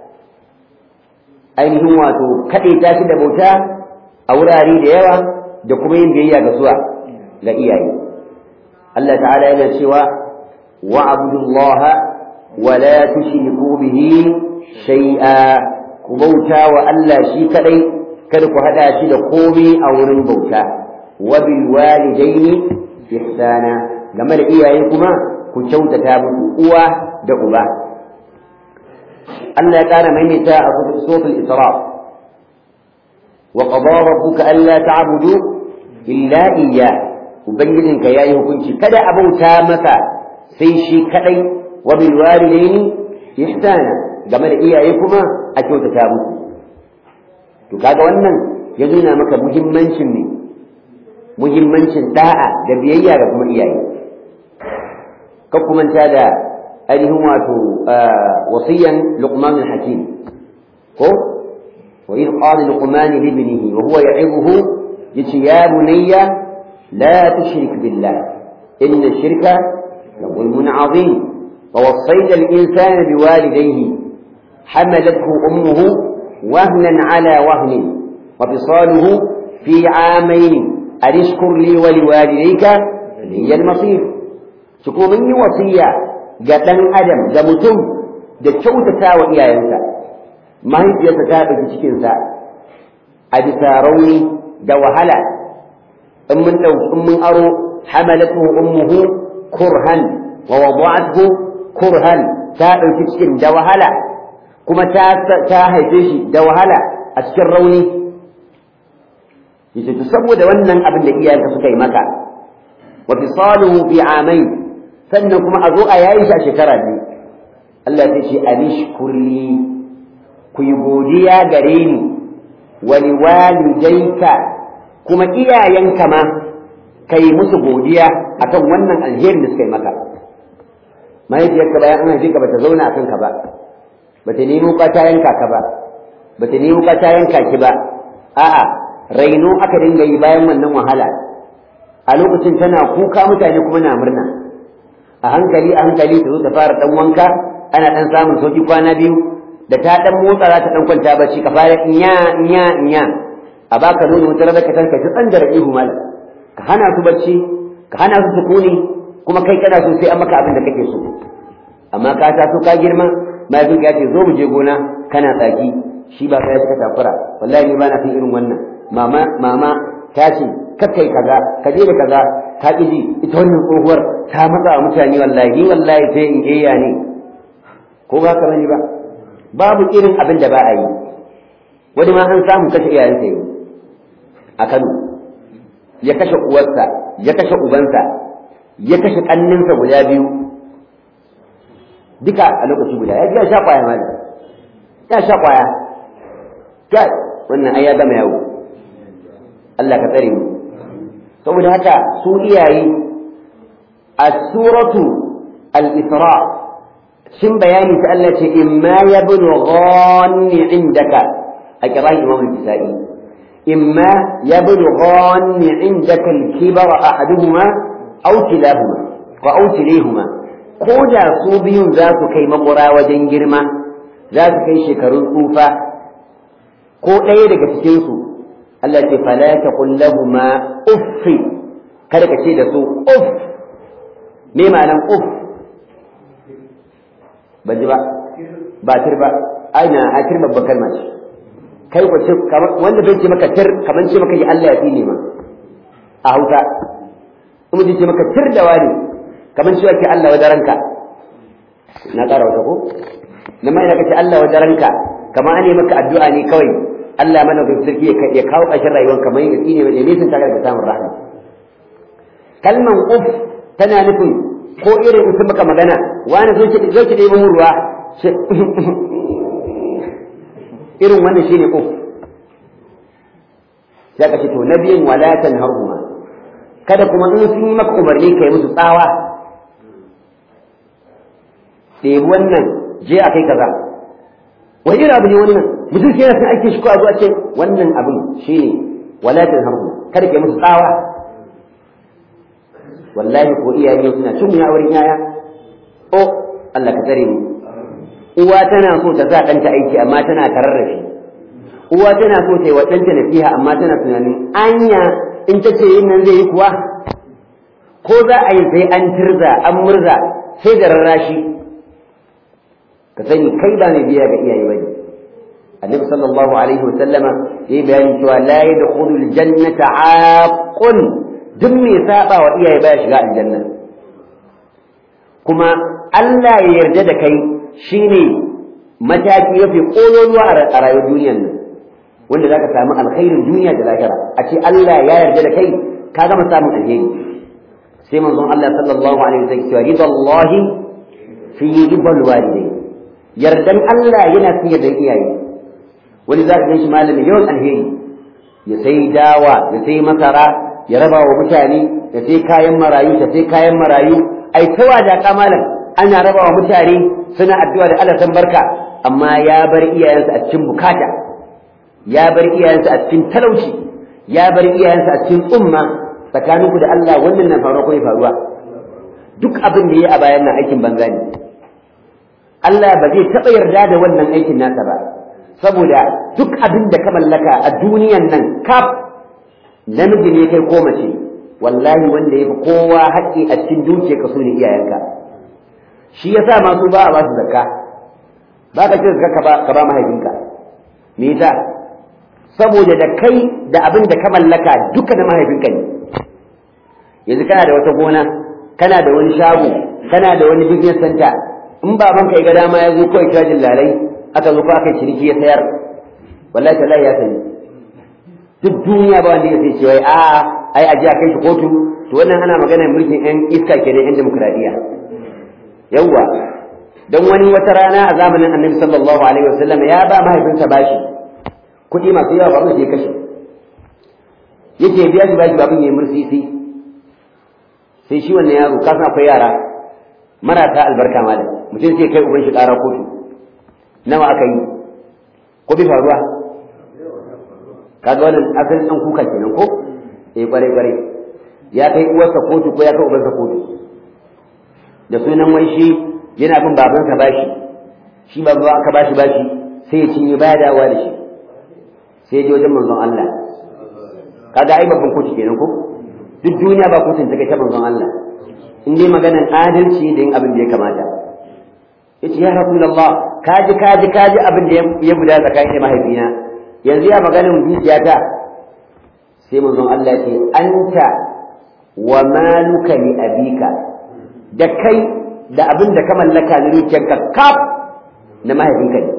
ainihin wato kaɗe ta shi da bauta a wurare da yawa da kuma yin biyayya ga suwa ga iyaye Allah ta'ala yana cewa wa abudullaha wa la tushriku bihi shay'a ku bauta wa Allah shi kadai kada ku hada shi da komai a wurin bauta wa bil walidaini ihsana game da iyaye kuma ku kyautata musu uwa da uba Allah ya kara maimaita a suratul isra wa qada rabbuka alla ta'budu illa iyyah ubangijinka yayi hukunci kada a bauta maka sai shi kadai wa bil walidaini ihsana game da iyaye kuma a kyautata musu to kaga wannan ya nuna maka muhimmancin ne muhimmancin da'a da biyayya ga kuma iyaye ka kumanta da ainihin wato wasiyan luqman hakim ko wa idh qala luqman li ibnihi wa huwa ya'ibuhu yace ya bunayya la tushrik billah inna shirka la zulmun 'azim ووصينا الإنسان بوالديه حملته أمه وهنا على وهن وفصاله في عامين أن اشكر لي ولوالديك هي المصير شكو مني وصية قتن أدم قمتم da kyautata wa iyayensa mahaifiyarsa ta ɗauki cikinsa a bisa rauni da wahala in mun ɗauki in mun aro hamalatu ummuhu kurhan wa wada'athu kurhan ta ɗauki cikin da wahala kuma ta haife shi da wahala a cikin rauni yace to saboda wannan abin da iyayenka suka yi maka wa fisaluhu fi amain sannan kuma a zo a yayi shi a shekara biyu Allah ya ce anishkurli ku yi godiya gare ni wa liwalidayka kuma iyayenka ma kai musu godiya akan wannan alherin da suka yi maka mahaifiyarka bayan an haife ka bata zauna akan ka ba bata nemo ka ta yanka ka ba bata nemo ka ta yanka ki ba a'a raino aka dinga yi bayan wannan wahala a lokacin tana kuka mutane kuma na murna a hankali a hankali ta zo ta fara dan wanka ana dan samun sauki kwana biyu da ta dan motsa za ta dan kwanta bacci ka fara inya inya inya a baka nono wata rana ka tanka ta tsan da ihu malam ka hana su bacci ka hana su sukuni kuma kai kana so sai an maka abin da kake so amma ka ta so ka girma mahaifin ya ce zo mu je gona kana tsaki shi ba kai suka takura wallahi ni ba na fi irin wannan mama mama ta ce kakkai kaza ka je da kaza ka ƙi ji ita wannan tsohuwar ta matsa wa mutane wallahi ni wallahi sai in iya ne ko ba ka bane ba babu irin abin da ba a yi wani ma an samu kashe iyayensa yi a Kano ya kashe uwarsa ya kashe ubansa ya kashe ƙanninsa guda biyu duka a lokaci guda ya ya sha kwaya ma ya sha kwaya kai wannan ai ya gama yawo Allah ka tsare mu saboda haka su iyaye a suratu al-isra shin bayani ta Allah ce imma yablughanni indaka a kiran imam al-kisai imma yablughanni indaka al-kibara ahaduhuma aw kilahuma wa aw kilahuma ko da su biyun za su kai makura wajen girma za su kai shekarun tsufa ko ɗaya daga cikinsu Allah ce fala taqul lahumu uff kada ka ce da su uff me ma'anan uff ban ji ba ba tir ba aina a tir babban kalma ce kai ko ce wanda bai ce maka tir kaman ce maka yi Allah ya tsine ma a Hausa kuma ce maka tir da wani kaman ce ke Allah wajen ranka na ƙara wata ko na mai da kace Allah wajen ranka kamar an yi maka addu'a ne kawai Allah mana ga sarki ya kawo ƙarshen rayuwar kamar yin tsine mai nisan ta ga samun rahama kalman uf tana nufin ko irin in sun maka magana wani zo ki zo ki ɗebo ruwa irin wannan shine uf sai ka ce to nabiyin wala tanharhuma kada kuma in sun yi maka umarni kai musu tsawa ɗebi wannan je a kai kaza wani irin abu ne wannan mutum ke yana son aikin shi ko a zuwa ce wannan abin shi ne walatin harhu kada ke musu tsawa wallahi ko iyaye suna cin mu wurin yaya o Allah ka tsare mu uwa tana so ta sa ɗanta aiki amma tana tarar da shi uwa tana so ta yi wa ɗanta nasiha amma tana tunanin anya in ta ce yin nan zai yi kuwa ko za a yi sai an tirza an murza sai da rarrashi ka sani kai ba mai biya ga iyaye bane annabi sallallahu alaihi wasallama yayi bayani cewa la yadkhulu aljannata aqun duk mai saba wa iyaye baya shiga aljanna kuma Allah ya yarda da kai shine mataki mafi kololuwa a rayuwar duniyar nan wanda zaka samu alkhairin duniya da lahira a ce Allah ya yarda da kai ka gama samun alheri sai manzon Allah sallallahu alaihi wasallam cewa ridallahi fi ridal walidai yardan Allah yana fi yardan iyaye wani za ka gan shi malami yawan alheri ya sai dawa ya sai masara ya raba wa mutane ya sai kayan marayu ya sai kayan marayu ai tawa da malam ana raba wa mutane suna addu'a da Allah san barka amma ya bar iyayensa a cikin bukata ya bar iyayensa a cikin talauci ya bar iyayensa a cikin tsumma tsakaninku da Allah wannan na faruwa ko ya faruwa duk abin da ya a bayan nan aikin banza ne Allah ba zai taɓa yarda da wannan aikin nasa ba saboda duk abin da ka mallaka a duniyan nan kaf namiji ne kai ko mace wallahi wanda ya fi kowa haƙƙi a cikin dukiya ka so ne iyayenka shi yasa masu ba a ba su zakka ba ka ce zakka ka ba mahaifinka me yasa saboda da kai da abin da ka mallaka duka da mahaifinka ne yanzu kana da wata gona kana da wani shago kana da wani business center in babanka ya ga dama ya zo kawai cajin lalai aka zo ko aka yi ciniki ya sayar wallahi tallahi ya sani duk duniya ba wanda ya sai ce wai a ai aje a kai shi kotu to wannan ana magana mulkin yan iska kenan yan demokradiya yawwa dan wani wata rana a zamanin annabi sallallahu alaihi wasallam ya ba mahaifinsa bashi kuɗi masu yawa babu sai kashe yake biya shi bashi babin yayi mursisi sai shi wannan yaro ka san akwai yara marasa albarka malam mutum sai kai uban shi ƙara kotu nawa aka yi ko bi faruwa kaga wannan asalin dan kuka kenan ko eh kware kware ya kai uwarsa kotu ko ya kai ubansa kotu da sunan wai shi yana bin babansa bashi shi babu aka bashi bashi sai ya cinye baya dawowa da shi sai ya je wajen manzon Allah kaga ai babban kotu kenan ko duk duniya ba kotun ta kai ta manzon Allah in dai maganar adalci da yin abin da ya kamata yace ya rasulullah kaji kaji kaji abin da ya guda tsakanin mahaifina yanzu ya maganar dukiyata sai manzon Allah ce anta wa maluka li abika da kai da abin da ka mallaka na dukiyarka kaf na mahaifinka ne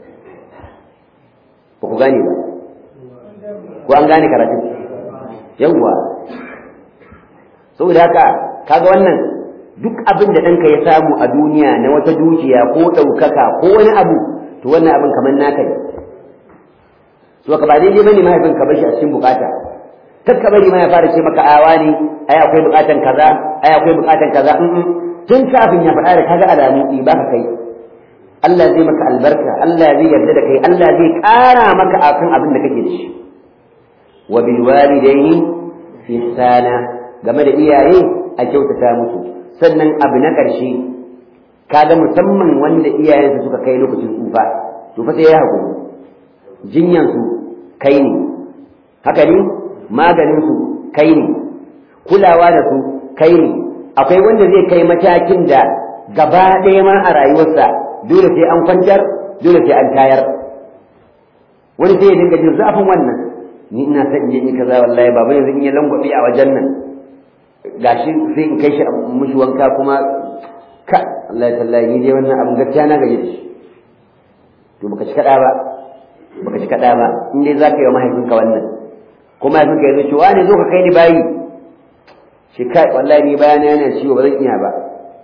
ba ku gane ba ko an gane karatu yawwa saboda haka kaga wannan duk abin da ɗanka ya samu a duniya na wata dukiya ko ɗaukaka ko wani abu to wannan abin kamar naka ne so ka ba daidai bane mahaifin ka bashi a cikin bukata kar ka bari ma ya fara ce maka awa ne ai akwai bukatan kaza ai akwai bukatan kaza tun kafin ya faɗa da kaga alamu ɗi ba ka kai Allah zai maka albarka Allah zai yarda da kai Allah zai ƙara maka akan abin da kake da shi wa bil walidaini ihsana game da iyaye a kyautata musu sannan abu na ƙarshe kaga musamman wanda iyayensa suka kai lokacin tsufa to fa sai ya haƙuri jinyansu kai ne haka ne maganinsu kai ne kulawa da su kai ne akwai wanda zai kai matakin da gaba ɗaya ma a rayuwarsa dole sai an kwantar dole sai an tayar wani sai ya dinga jin zafin wannan ni ina son in yi kaza wallahi baba yanzu in ya langwabe a wajen nan gashi sai in kai shi mushi wanka kuma ka Allah ya tallahi ni dai wannan abin gaskiya na gaji da shi to baka ci kada ba baka ci kada ba in dai zaka yi wa mahaifinka wannan ko mahaifinka ya zo ce wani zo ka kai ni bayi shi kai wallahi ni bayana yana ciwo ba zan iya ba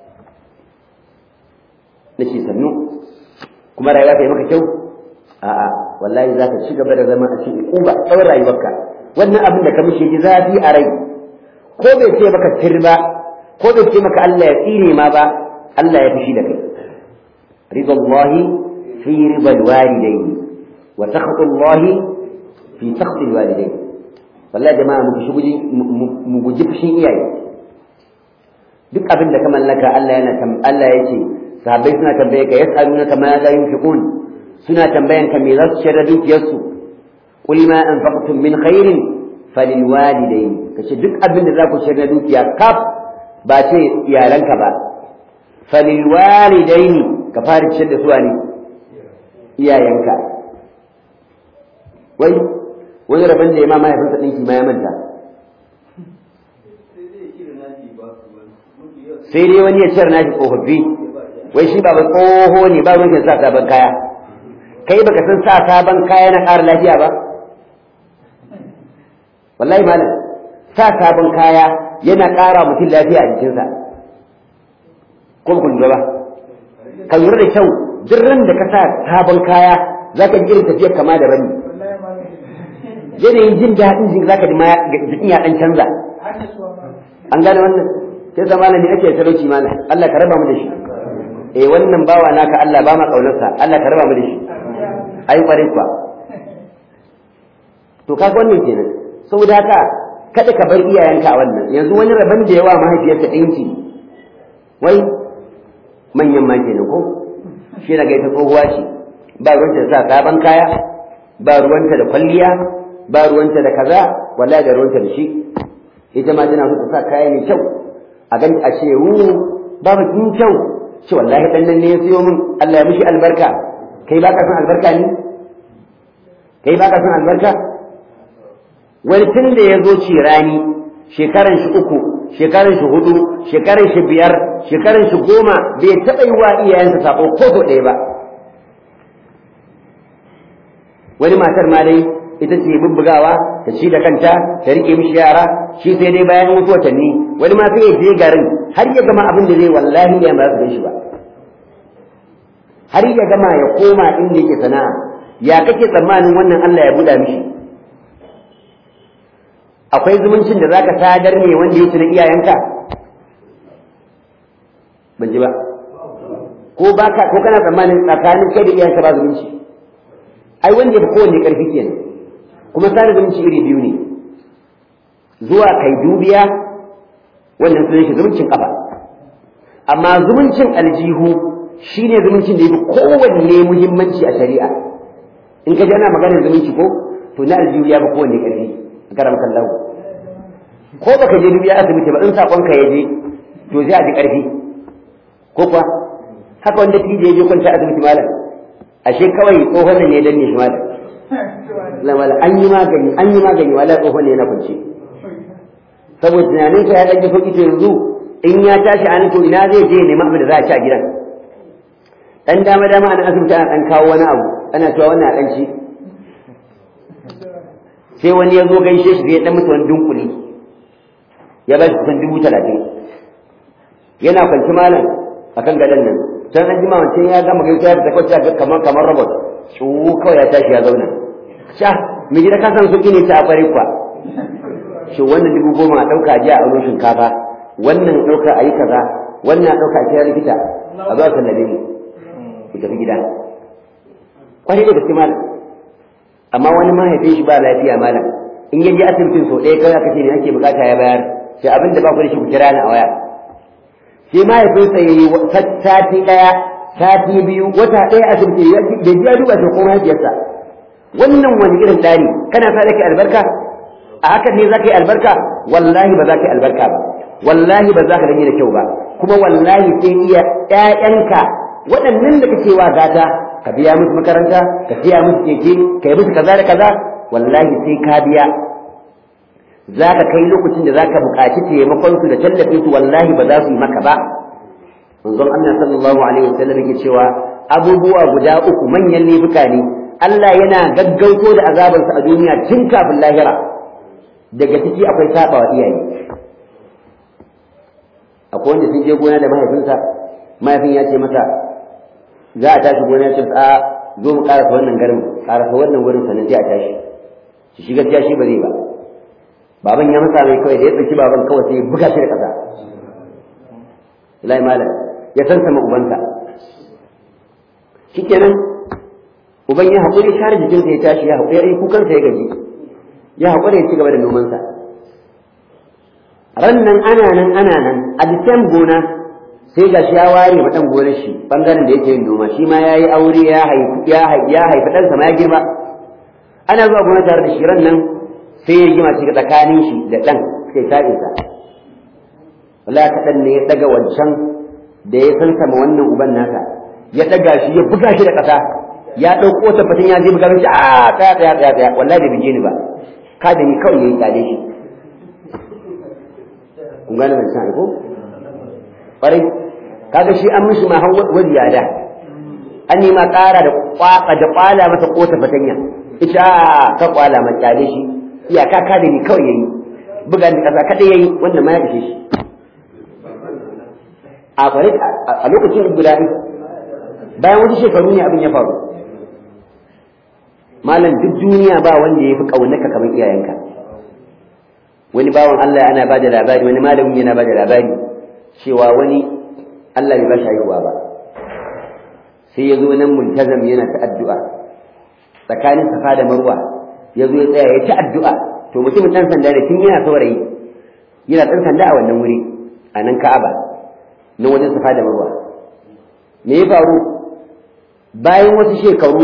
nace sannu kuma rayuwa ta yi maka kyau a'a wallahi za ka ci gaba da zama a cikin uba tsawon rayuwarka wannan abin da ka mishi ji zafi a rai ko bai ce maka tirba ko bai ce maka Allah ya tsine ma ba Allah ya fushi da kai ridallahi fi ridal walidaini wa sakhadullahi fi sakhdil walidaini wallahi jama'a mu guji mu guji fushin iyaye duk abin da ka mallaka Allah yana Allah yake sahabbai suna tambaye ka yas'alunaka ma la yunfiqun suna tambayan ka me za su shirya dukiyarsu qul ma anfaqtum min khairin falil walidayn kace duk abin da za ku shirya dukiya kaf ba ce iyalanka ba falil walidayn ka fara ciyar da su ne iyayenka wai wani rabin da ya ma mahaifinsa ɗinki ma ya manta sai dai wani ya ciyar nashi tsofaffi wai shi ba tsoho ne ba ruwan sa sabon kaya kai baka san sa sabon kaya na ƙara lafiya ba wallahi malam sa sabon kaya yana ƙara mutum lafiya a jikinsa ko ba ku lura ba ka lura da kyau duk ran da ka sa sabon kaya za ka ji irin tafiyar kama da bani yanayin jin daɗin jin za ka ji jikin ya ɗan canza an gane wannan sai zama ne ake talauci mana Allah ka raba mu da shi eh wannan bawa naka Allah ba ma kaunarsa Allah ka raba mu da shi ai kware kuwa to kaga wannan kenan saboda haka kada ka bar iyayenka a wannan yanzu wani rabon da yawa mahaifiyarsa ɗinki wai manyan ma kenan ko shi daga ita tsohuwa ce ba ruwanta da sa sabon kaya ba ruwanta da kwalliya ba ruwanta da kaza wallahi da ruwanta da shi ita ma tana so ta sa kaya mai kyau a gani a ce wu babu kin kyau ce wallahi dan nan ne ya siyo min Allah ya mishi albarka kai baka son albarka ne kai baka son albarka wani tun da ya zo ci rani shekaran shi uku shekaran shi hudu shekaran shi biyar shekaran shi goma bai taɓa yi wa iyayensa sako ko so ɗaya ba wani matar ma dai ita ce bubbugawa ta ci da kanta ta rike mishi yara shi sai dai bayan wasu watanni wani ma sai ya je garin har ya gama abin da zai wallahi ya ba su shi ba har ya gama ya koma inda yake sana'a ya kake tsammanin wannan Allah ya buɗa mishi akwai zumuncin da zaka sadar ne wanda yake na iyayenka ban ji ba ko baka ko kana tsammanin tsakanin kai da iyayenka ba zumunci ai wanda ya fi kowanne ƙarfi kenan kuma sada zumunci iri biyu ne zuwa kai dubiya wannan sunan shi zumuncin kafa amma zumuncin aljihu shine zumuncin da yafi kowanne muhimmanci a shari'a in ka ji ana maganar zumunci ko to na aljihu ya fi kowanne ƙarfi a karam kallahu ko baka je dubiya asibiti ba in sakon ka ya je to zai a ji ƙarfi ko kuwa haka wanda tije ya je kwanta asibiti malam ashe kawai tsohon ne ya danne shi malam lamala an yi magani an yi magani wala tsohon ne yana kwance saboda tunanin ka ya dan ji sauki to yanzu in ya tashi an to ina zai je nema abin da za a ci a gidan dan dama dama an asibiti ana dan kawo wani abu ana cewa wannan dan ci sai wani ya zo gaishe shi ya dan mutu wani dunkuli ya ba shi kusan dubu talatin yana kwanci malam akan gadon nan can an jima wancan ya gama gaisa da kwacce kamar kamar robot tsuwu kawai ya tashi ya zauna sha mai gida ka san sauki ne ta a kwari kwa shi wannan dubu goma a ɗauka a jiya a wani shinkafa wannan ɗauka a yi kaza wannan a ɗauka a kira likita a zuwa sallame mu ku tafi gida kwari da gaske malam amma wani mahaifin shi ba lafiya malam in ya je asibitin sau ɗaya kawai aka ce ne ake bukata ya bayar sai abin da ba ku da shi ku kira ni a waya sai mahaifinsa ya yi sati ɗaya sati biyu wata ɗaya asibiti da ji ya duba shi ko mahaifiyarsa wannan wani irin ɗari kana sa ka albarka a hakan ne za ka yi albarka wallahi ba za ka yi albarka ba wallahi ba za ka gani da kyau ba kuma wallahi sai iya ƴaƴanka waɗannan da kake wa gata ka biya musu makaranta ka siya musu keke ka yi musu kaza da kaza wallahi sai ka biya za ka kai lokacin da za ka buƙaci taimakon su da tallafin su wallahi ba za su yi maka ba manzon Allah sallallahu alaihi wasallam yake cewa abubuwa guda uku manyan laifuka ne Allah yana gaggauto da azabarsa a duniya tun kafin lahira daga ciki akwai sabawa iyaye akwai wanda sun je gona da mahaifinsa mahaifin ya ce masa za a tashi gona ya ce a zo mu karasa wannan garin karasa wannan wurin sannan sai a tashi shi shi gaskiya shi ba zai ba baban ya masa mai kawai da ya tsaki baban kawai sai ya buga shi da ƙasa Ilahi malam ya san sama ubansa shikenan uban ya haƙuri share jikinsa ya tashi ya haƙuri ya yi kukansa ya gaji ya haƙuri ya ci gaba da nomansa ran nan ana nan ana nan a disan gona sai ga shi ya ware ma ɗan gonar shi ɓangaren da yake yin noma shi ma ya yi aure ya haifi ya haifi ɗansa ma ya girma ana zuwa gona tare da shi ran nan sai ya rigima shi tsakanin shi da ɗan sai ta'insa wala kaɗan ne ya ɗaga wancan da ya san sama wannan uban nasa ya ɗaga shi ya buga shi da ƙasa ya ɗauko ta fatan ya je buga shi a tsaya tsaya tsaya tsaya wallahi bai bige ni ba ka da ni kawai yayi tsade shi kun gane ban san ko ƙwarai kaga shi an mishi ma har wani yada an yi ma ƙara da kwaka da kwala masa kota fatanya ita ka kwala ma tsade shi iyaka ka da ni kawai yayi buga ni ƙasa kada yayi wannan ma ya ishe shi a kwarai a lokacin guda bayan wasu shekaru ne abin ya faru malam duk duniya ba wanda ya fi ƙaunaka kamar iyayenka wani bawan Allah ana ba da labari wani malamin yana ba da labari cewa wani Allah bai ba shi haihuwa ba sai ya zo nan multazam yana ta addu'a tsakanin safa da marwa ya zo ya tsaya ya ta addu'a to mutumin ɗan sanda da tun yana saurayi yana ɗan sanda a wannan wuri a nan ka'aba nan wajen safa da marwa me ya faru bayan wasu shekaru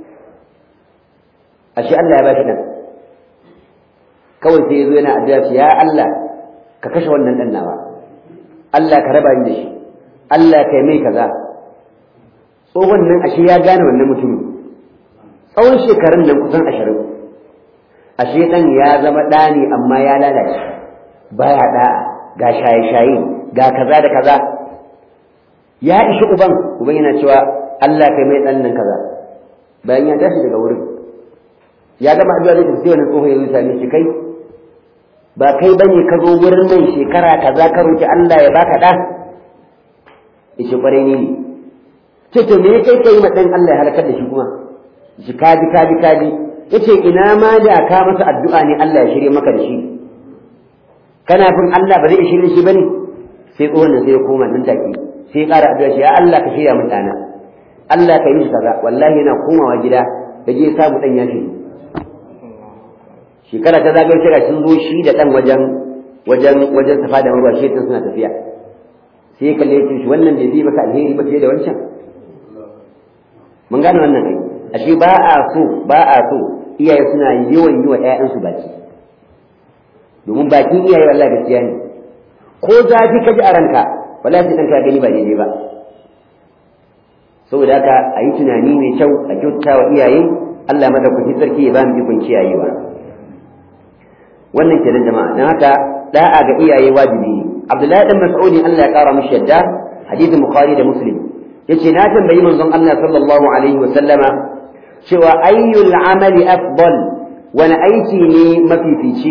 ashe Allah ya ba shi nan kawai sai ya zo yana addu'a ya Allah ka kashe wannan dan nawa Allah ka raba ni da shi Allah ka yi mai kaza tsohon nan ashe ya gane wannan mutumin tsawon shekarun nan kusan ashirin ashe dan ya zama ɗa ne amma ya lalace baya ɗa'a ga shaye-shaye ga kaza da kaza ya ishi uban uban yana cewa Allah ka yi mai ɗan nan kaza bayan ya tashi daga wurin ya gama addu'a zai tafi wannan tsoho ya zo same shi kai ba kai bane ka zo wurin nan shekara kaza ka roki Allah ya baka da yace kwarai ne ne ce to me kai kai ma dan Allah ya halakar da shi kuma shi kaji kaji kaji yace ina ma da ka masa addu'a ne Allah ya shirye maka da shi kana fin Allah ba zai shirye shi bane sai tsohon nan sai ya koma nan take sai ya ƙara addu'a ya Allah ka shirya min dana Allah ka yi shi kaza wallahi yana komawa gida da je samu dan ya shirye shekara ta zagayo shekara sun zo shi da dan wajen wajen wajen safa da marwa shi suna tafiya sai kalle shi wannan bai fi maka alheri ba fiye da wancan mun gane wannan ai ashe ba a so ba a so iyaye suna yawan yi wa ƴaƴansu baki domin bakin iyaye wallahi gaskiya ne ko zafi ka ji a ranka wallahi sai ɗanka gani ba daidai ba saboda haka a yi tunani mai kyau a kyautata wa iyaye Allah madaukakin sarki ya ba mu ikon kiyayewa wannan kenan jama'a dan haka da'a ga iyaye wajibi ne Abdullahi dan Mas'ud Allah ya kara mishi yadda hadisin Bukhari da Muslim yace na tambayi manzon Allah sallallahu alaihi wa sallama cewa ayyul amali afdal wani aiki ne mafifici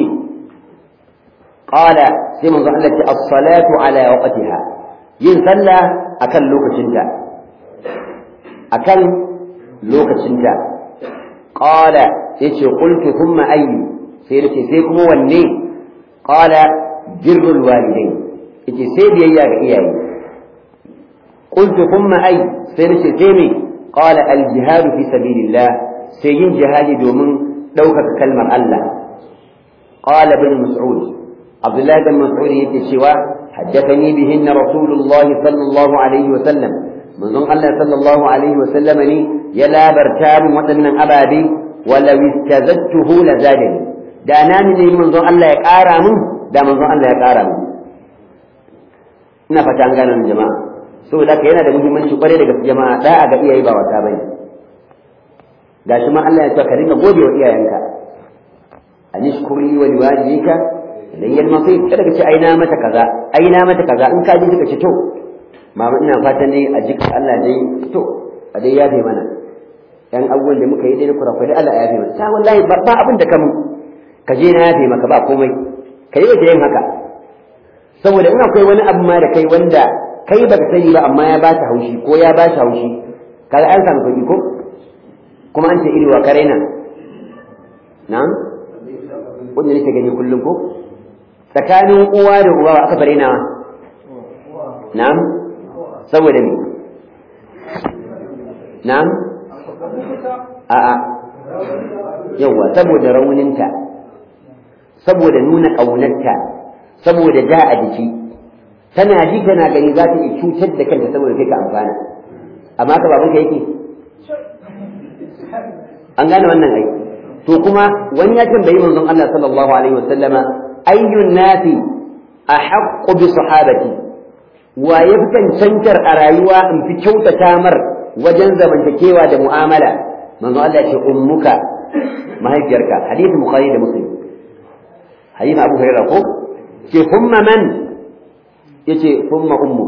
qala sai manzon Allah ce as-salatu ala waqtiha yin sallah akan lokacinta akan lokacinta qala yace qultu thumma ayyu sai nace sai kuma wanne qala birrul walidain yace sai biyayya ga iyaye qultu thumma ay sai nace sai me qala al jihad fi sabilillah sai yin jihadi domin ɗaukaka kalmar Allah qala ibn mas'ud abdullahi bin mas'ud yake cewa haddathani bihinna rasulullahi sallallahu alaihi wa sallam manzon Allah sallallahu alaihi wa sallam ne ya labarta min waɗannan ababe walau istazattuhu la zadani da na ne manzon Allah ya ƙara min da manzon Allah ya ƙara min ina fata an gane jama'a saboda haka yana da muhimmanci kwarai daga jama'a da'a ga iyaye ba wata bane gashi ma Allah ya ce ka rinka gode wa iyayenka anishkuri wa liwajika ilayya al-masir kada ka ce ai na mata kaza ai na mata kaza in ka ji ka ce to mama ina fatan dai a jika Allah dai to a dai yafe mana yan abubuwan da muka yi dai na kurakurai Allah ya yafe mana ta wallahi ba abin da ka mun ka je na yafe maka ba komai ka yi wace yin haka saboda in akwai wani abu ma da kai wanda kai ba ka sani ba amma ya ba ta haushi ko ya ba ta haushi kaga an samu kuɗi ko kuma an ce iri wa kare nan na'am wanda nake gani kullum ko tsakanin uwa da uwa aka bare nawa na'am saboda me na'am a'a yawa saboda rauninta saboda nuna ƙaunarta saboda ja a jiki tana ji tana gani za ta iya cutar da kanta saboda kai ka amfana amma ka babanka yake an gane wannan ai to kuma wani ya tambayi manzon Allah sallallahu alaihi wasallama ayyun nasi ahaqqu bi sahabati wa ya fi cancantar a rayuwa in fi kyautata mar wajen zamantakewa da mu'amala manzon Allah ya ce ummuka mahaifiyarka hadisi bukhari da muslim hadisi abu hurairah ko ce thumma man yace thumma ummuk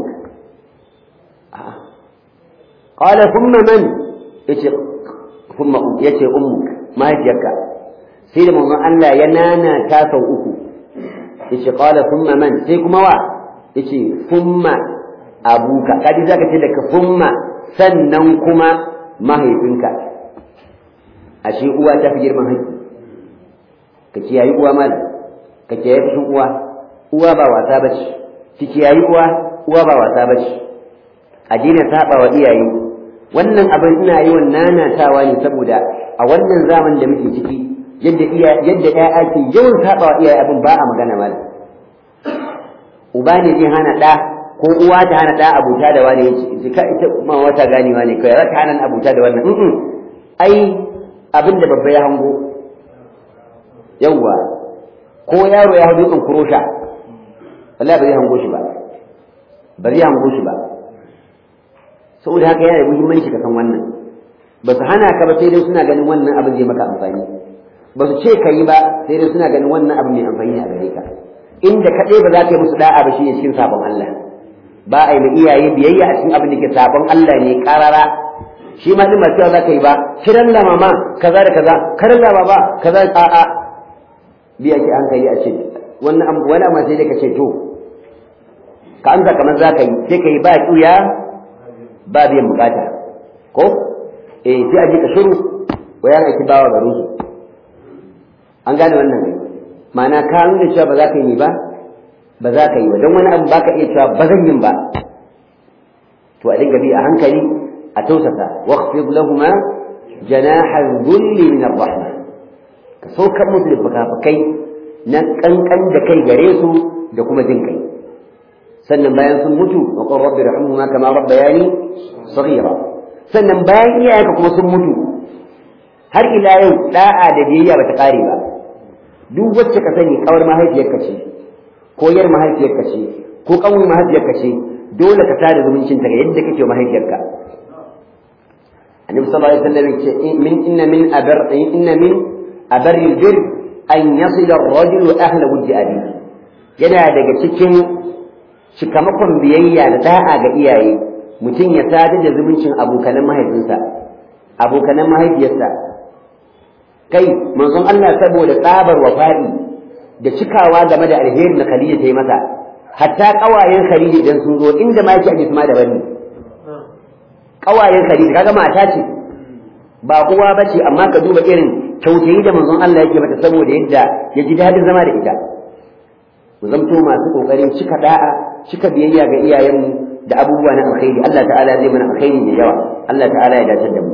qala thumma man yace thumma yace ummuk mahaifiyarka sai da manzon Allah ya nana ta sau uku yace qala thumma man sai kuma wa yace thumma abuka kadi zaka ce daga thumma sannan kuma mahaifinka ashe uwa ta fi girman haƙƙi ka kiyayi uwa malam ka kiyayi fushin uwa uwa ba wasa bace ki kiyayi uwa uwa ba wasa bace a daina saba wa iyaye wannan abin ina yi wa nanatawa ne saboda a wannan zaman da muke ciki yadda iya yadda ƴaƴa ke yawan saba wa iyaye abin ba a magana malam uba ne zai hana ɗa ko uwa ta hana ɗa abuta da wani yace ka ita ma wata ganewa ne kai za ta hana abuta da wannan ai abin da babba ya hango yawwa ko yaro ya hau dutsen kurosha wallahi ba zai hango shi ba ba zai hango shi ba saboda haka yana da muhimmanci ka san wannan ba su hana ka ba sai dai suna ganin wannan abin zai maka amfani ba su ce ka yi ba sai dai suna ganin wannan abin mai amfani a gare ka inda kaɗai ba za ka yi musu da'a ba shine cikin sabon Allah ba a yi ma iyaye biyayya a cikin abin da ke sabon Allah ne karara shi ma din ba cewa za ka yi ba kiran la mama kaza da kaza karan la baba kaza a a biya ki an kai a ce wannan wani amma sai dai ka ce to ka amsa kamar za ka yi sai ka yi ba ƙuya ba biyan bukata ko eh sai a ji ka shiru wa yana ki bawa garin su an gane wannan kai ma'ana ka nuna cewa ba za ka yi ni ba ba za ka yi ba don wani abu ba ka iya cewa ba zan yin ba to a dinga bi a hankali a tausasa waqfid lahuma janaha dhulli min ar-rahma ka saukar musu da fukafukai na kankan da kai gare su da kuma jin kai sannan bayan sun mutu wa qur rabbi irhamhuma kama rabbayani saghira sannan bayan iyayenka kuma sun mutu har ila yau da'a da biyayya bata kare ba duk wacce ka sani kawar mahaifiyarka ce ko yar mahaifiyarka ce ko kanwar mahaifiyarka ce dole ka tada zumuncin ta ga yadda kake mahaifiyarka annabi sallallahu alaihi wasallam ce min inna min abar inna min abar bir an yasila ar-rajulu ahla wujdi abihi yana daga cikin cikamakon biyayya da da'a ga iyaye mutum ya sadar da zumuncin abokanan mahaifinsa abokanan mahaifiyarsa kai manzon Allah saboda tsabar wafa'i da cikawa game da alheri na Khadija ta yi masa hatta kawayen Khadija idan sun zo inda ma yake ajisma da bani kawayen Khadija kaga mata ce ba kowa bace amma ka duba irin kyautayi da manzon Allah yake mata saboda yadda ya ji dadin zama da ita mu zamto masu kokarin cika da'a cika biyayya ga iyayenmu da abubuwa na alkhairi Allah ta'ala zai mana alkhairi da yawa Allah ta'ala ya dace da mu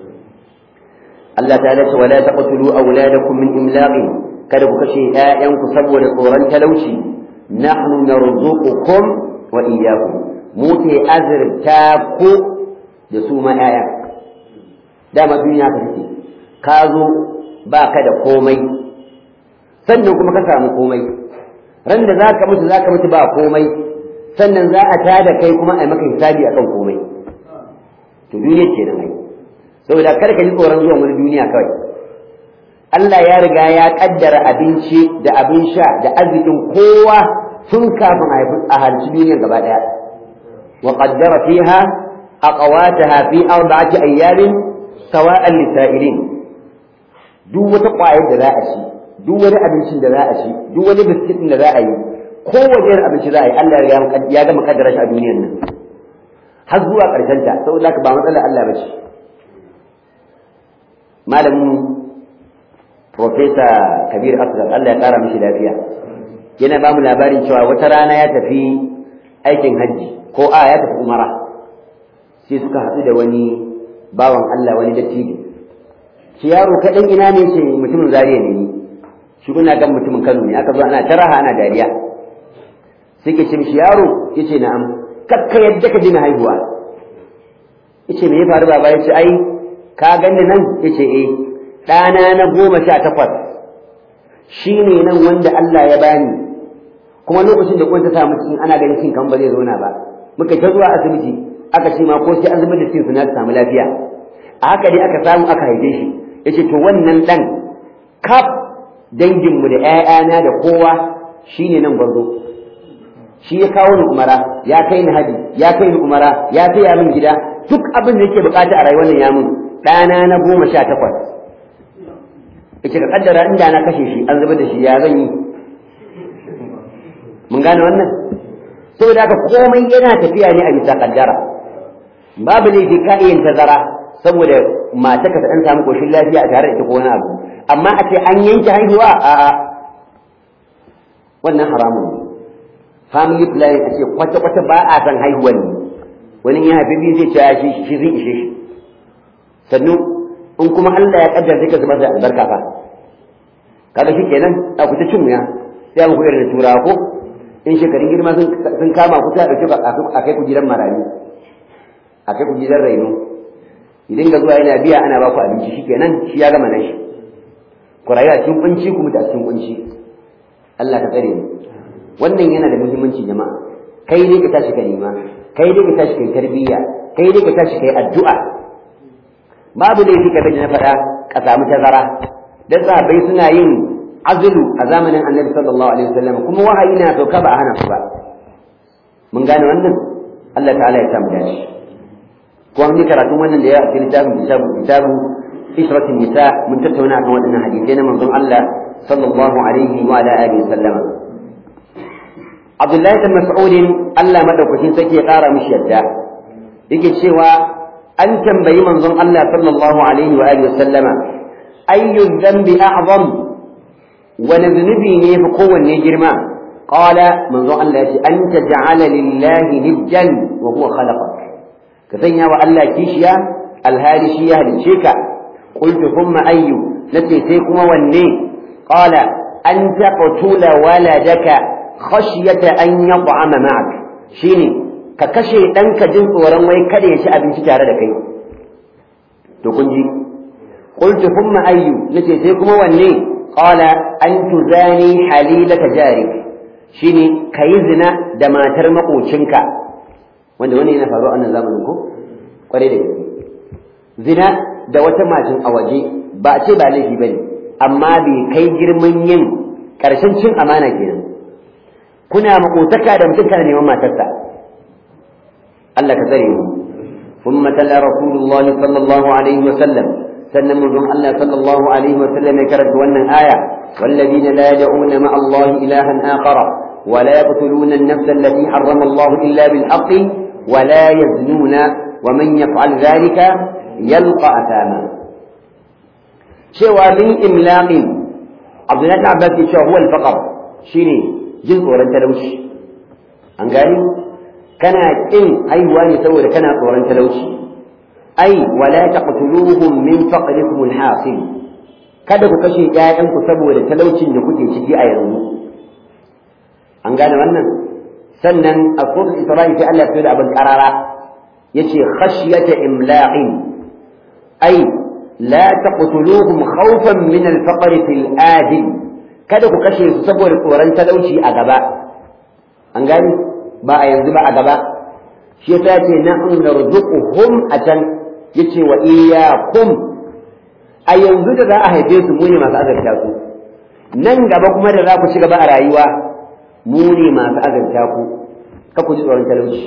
Allah ta'ala ce wala taqtulu awladakum min imlaqin kada ku kashe ƴaƴanku saboda tsoron talauci nahnu narzuqukum wa iyyakum mu ke azurta ku da su ma ƴaƴa dama duniya ka take ka zo ba ka da komai sannan kuma ka samu komai ran da za ka mutu za ka mutu ba komai sannan za a tada kai kuma a yi maka hisabi a kan komai to duniya ke nan ai saboda kar ka ji tsoron zuwan wani duniya kawai Allah ya riga ya kaddara abinci da abin sha da arzikin kowa tun kafin a halci duniyar gaba daya wa qaddara fiha aqwataha fi arba'ati ayyamin sawa'an lisa'ilin duk wata ƙwayar da za a ci duk wani abincin da za a ci duk wani biskitin da za a yi kowace irin abinci za a yi Allah ya gama kaddara shi a duniyar nan har zuwa ƙarshen ta saboda haka ba matsalar Allah ba ce malamin Profesa Kabir Asgar Allah ya ƙara mishi lafiya yana ba mu labarin cewa wata rana ya tafi aikin hajji ko a ya tafi umara sai suka haɗu da wani bawan Allah wani dattijo shi yaro kaɗan ina ne ce mutumin zariya ne ni shi kuna gan mutumin Kano ne aka zo ana taraha ana dariya sai ke ce mishi yaro yace na'am kakka yadda ka dina haihuwa yace me ya faru baba yace ai ka ganni nan yace eh ɗana na goma sha takwas shi ne nan wanda Allah ya bani kuma lokacin da ta samu cikin ana ganin cin kan ba zai zauna ba muka ta zuwa asibiti aka ce ma ko sai an zubar da cikin su na samu lafiya a haka dai aka samu aka haife shi yace to wannan dan kaf danginmu da ƴaƴana da kowa shine nan gwarzo shi ya kawo ni umara ya kai ni haji ya kai ni umara ya taya min gida duk abin da yake bukata a rayuwar nan ya mun ɗana na goma sha takwas yace ka kaddara inda na kashe shi an zubar da shi ya zan yi mun gane wannan saboda haka komai yana tafiya ne a bisa kaddara babu laifi ka iya tazara saboda mata ka ta dan samu koshin lafiya a tare da ita ko wani abu amma a ce an yanke haihuwa a a wannan haramun ne family planning a ce kwata kwata ba a san haihuwan ne wani ya haifi biyu zai ce shi shi zai ishe shi sannu in kuma Allah ya kaddara zai ka zubar da albarka fa kaga shi kenan a ku ta cin wuya sai mu irin da turawa ko in shekarun girma sun kama ku sai a dauke a kai ku gidan marayu a kai ku gidan raino idan ga zuwa yana biya ana ba ku abinci shikenan shi ya gama nashi ku rayu a cikin kunci ku mutu a cikin kunci Allah ka tsare mu wannan yana da muhimmanci jama'a kai dai ka tashi ka nema kai dai ka tashi kai tarbiyya kai dai ka tashi kai addu'a babu laifi ka na faɗa ka samu tazara dan sahabbai suna yin azulu a zamanin annabi sallallahu alaihi wasallam kuma wahayi na sauka ba a hana su ba mun gane wannan Allah ta'ala ya samu dace kuma mun karatun wannan da ya a cikin littafin kitabu kitabu ishratin nisa mun tattauna akan waɗannan hadisai na manzon Allah sallallahu alaihi wa ala alihi sallama Abdullahi bin Mas'ud Allah madaukakin sake ya ƙara mishi yadda yake cewa an tambayi manzon Allah sallallahu alaihi wa alihi sallama ayyu dhanbi a'zam wani zunubi ne fi kowanne girma qala manzon Allah ya ce an taj'ala lillahi nidjan wa huwa khalaqak ka sanya wa Allah kishiya alhali shi ya halice ka qultu thumma ayyu nace sai kuma wanne qala an taqtula waladaka khashyata an yat'ama ma'ak shine ka kashe ɗanka jin tsoron wai kada ya ci abinci tare da kai to kun ji qultu thumma ayyu nace sai kuma wanne qala an tuzani halilaka jarik shine kayi zina da matar makocinka wanda wani yana faruwa a wannan zamanin ko kware da gaske zina da wata macin a waje ba a ce ba laifi bane amma bai kai girman yin karshen cin amana kenan kuna makotaka da mutum kana neman matarsa Allah ka tsare mu ثم تلا رسول الله صلى الله عليه وسلم سلم من الله صلى الله عليه وسلم كرت ون آية والذين لا يدعون مع الله إلها آخر ولا يقتلون النفس التي حرم الله إلا بالحق ولا يزنون ومن يفعل ذلك يلقى أثاما شوى من إملاق عبد الله بن عباس هو الفقر شيني جزء ورن تلوش أنقالي كان إن أيوان سوى كان ورن تلوش أي ولا تقتلوهم من فقركم الحاصل kada ku kashe ƴaƴanku saboda talaucin da kuke ciki a yanzu an gane wannan sannan a suratul isra'i sai Allah ya da abin karara yace khashyata imla'in ay la taqtuluhum khawfan min al-faqr fil adil kada ku kashe su saboda tsoron talauci a gaba an gane ba a yanzu ba a gaba shi yasa yace nahnu narzuquhum atan yace wa iyyakum a yanzu da za a haife su mu ne masu azarta su nan gaba kuma da za ku ci gaba a rayuwa mu ne masu azarta ku ka ku ji tsoron talauci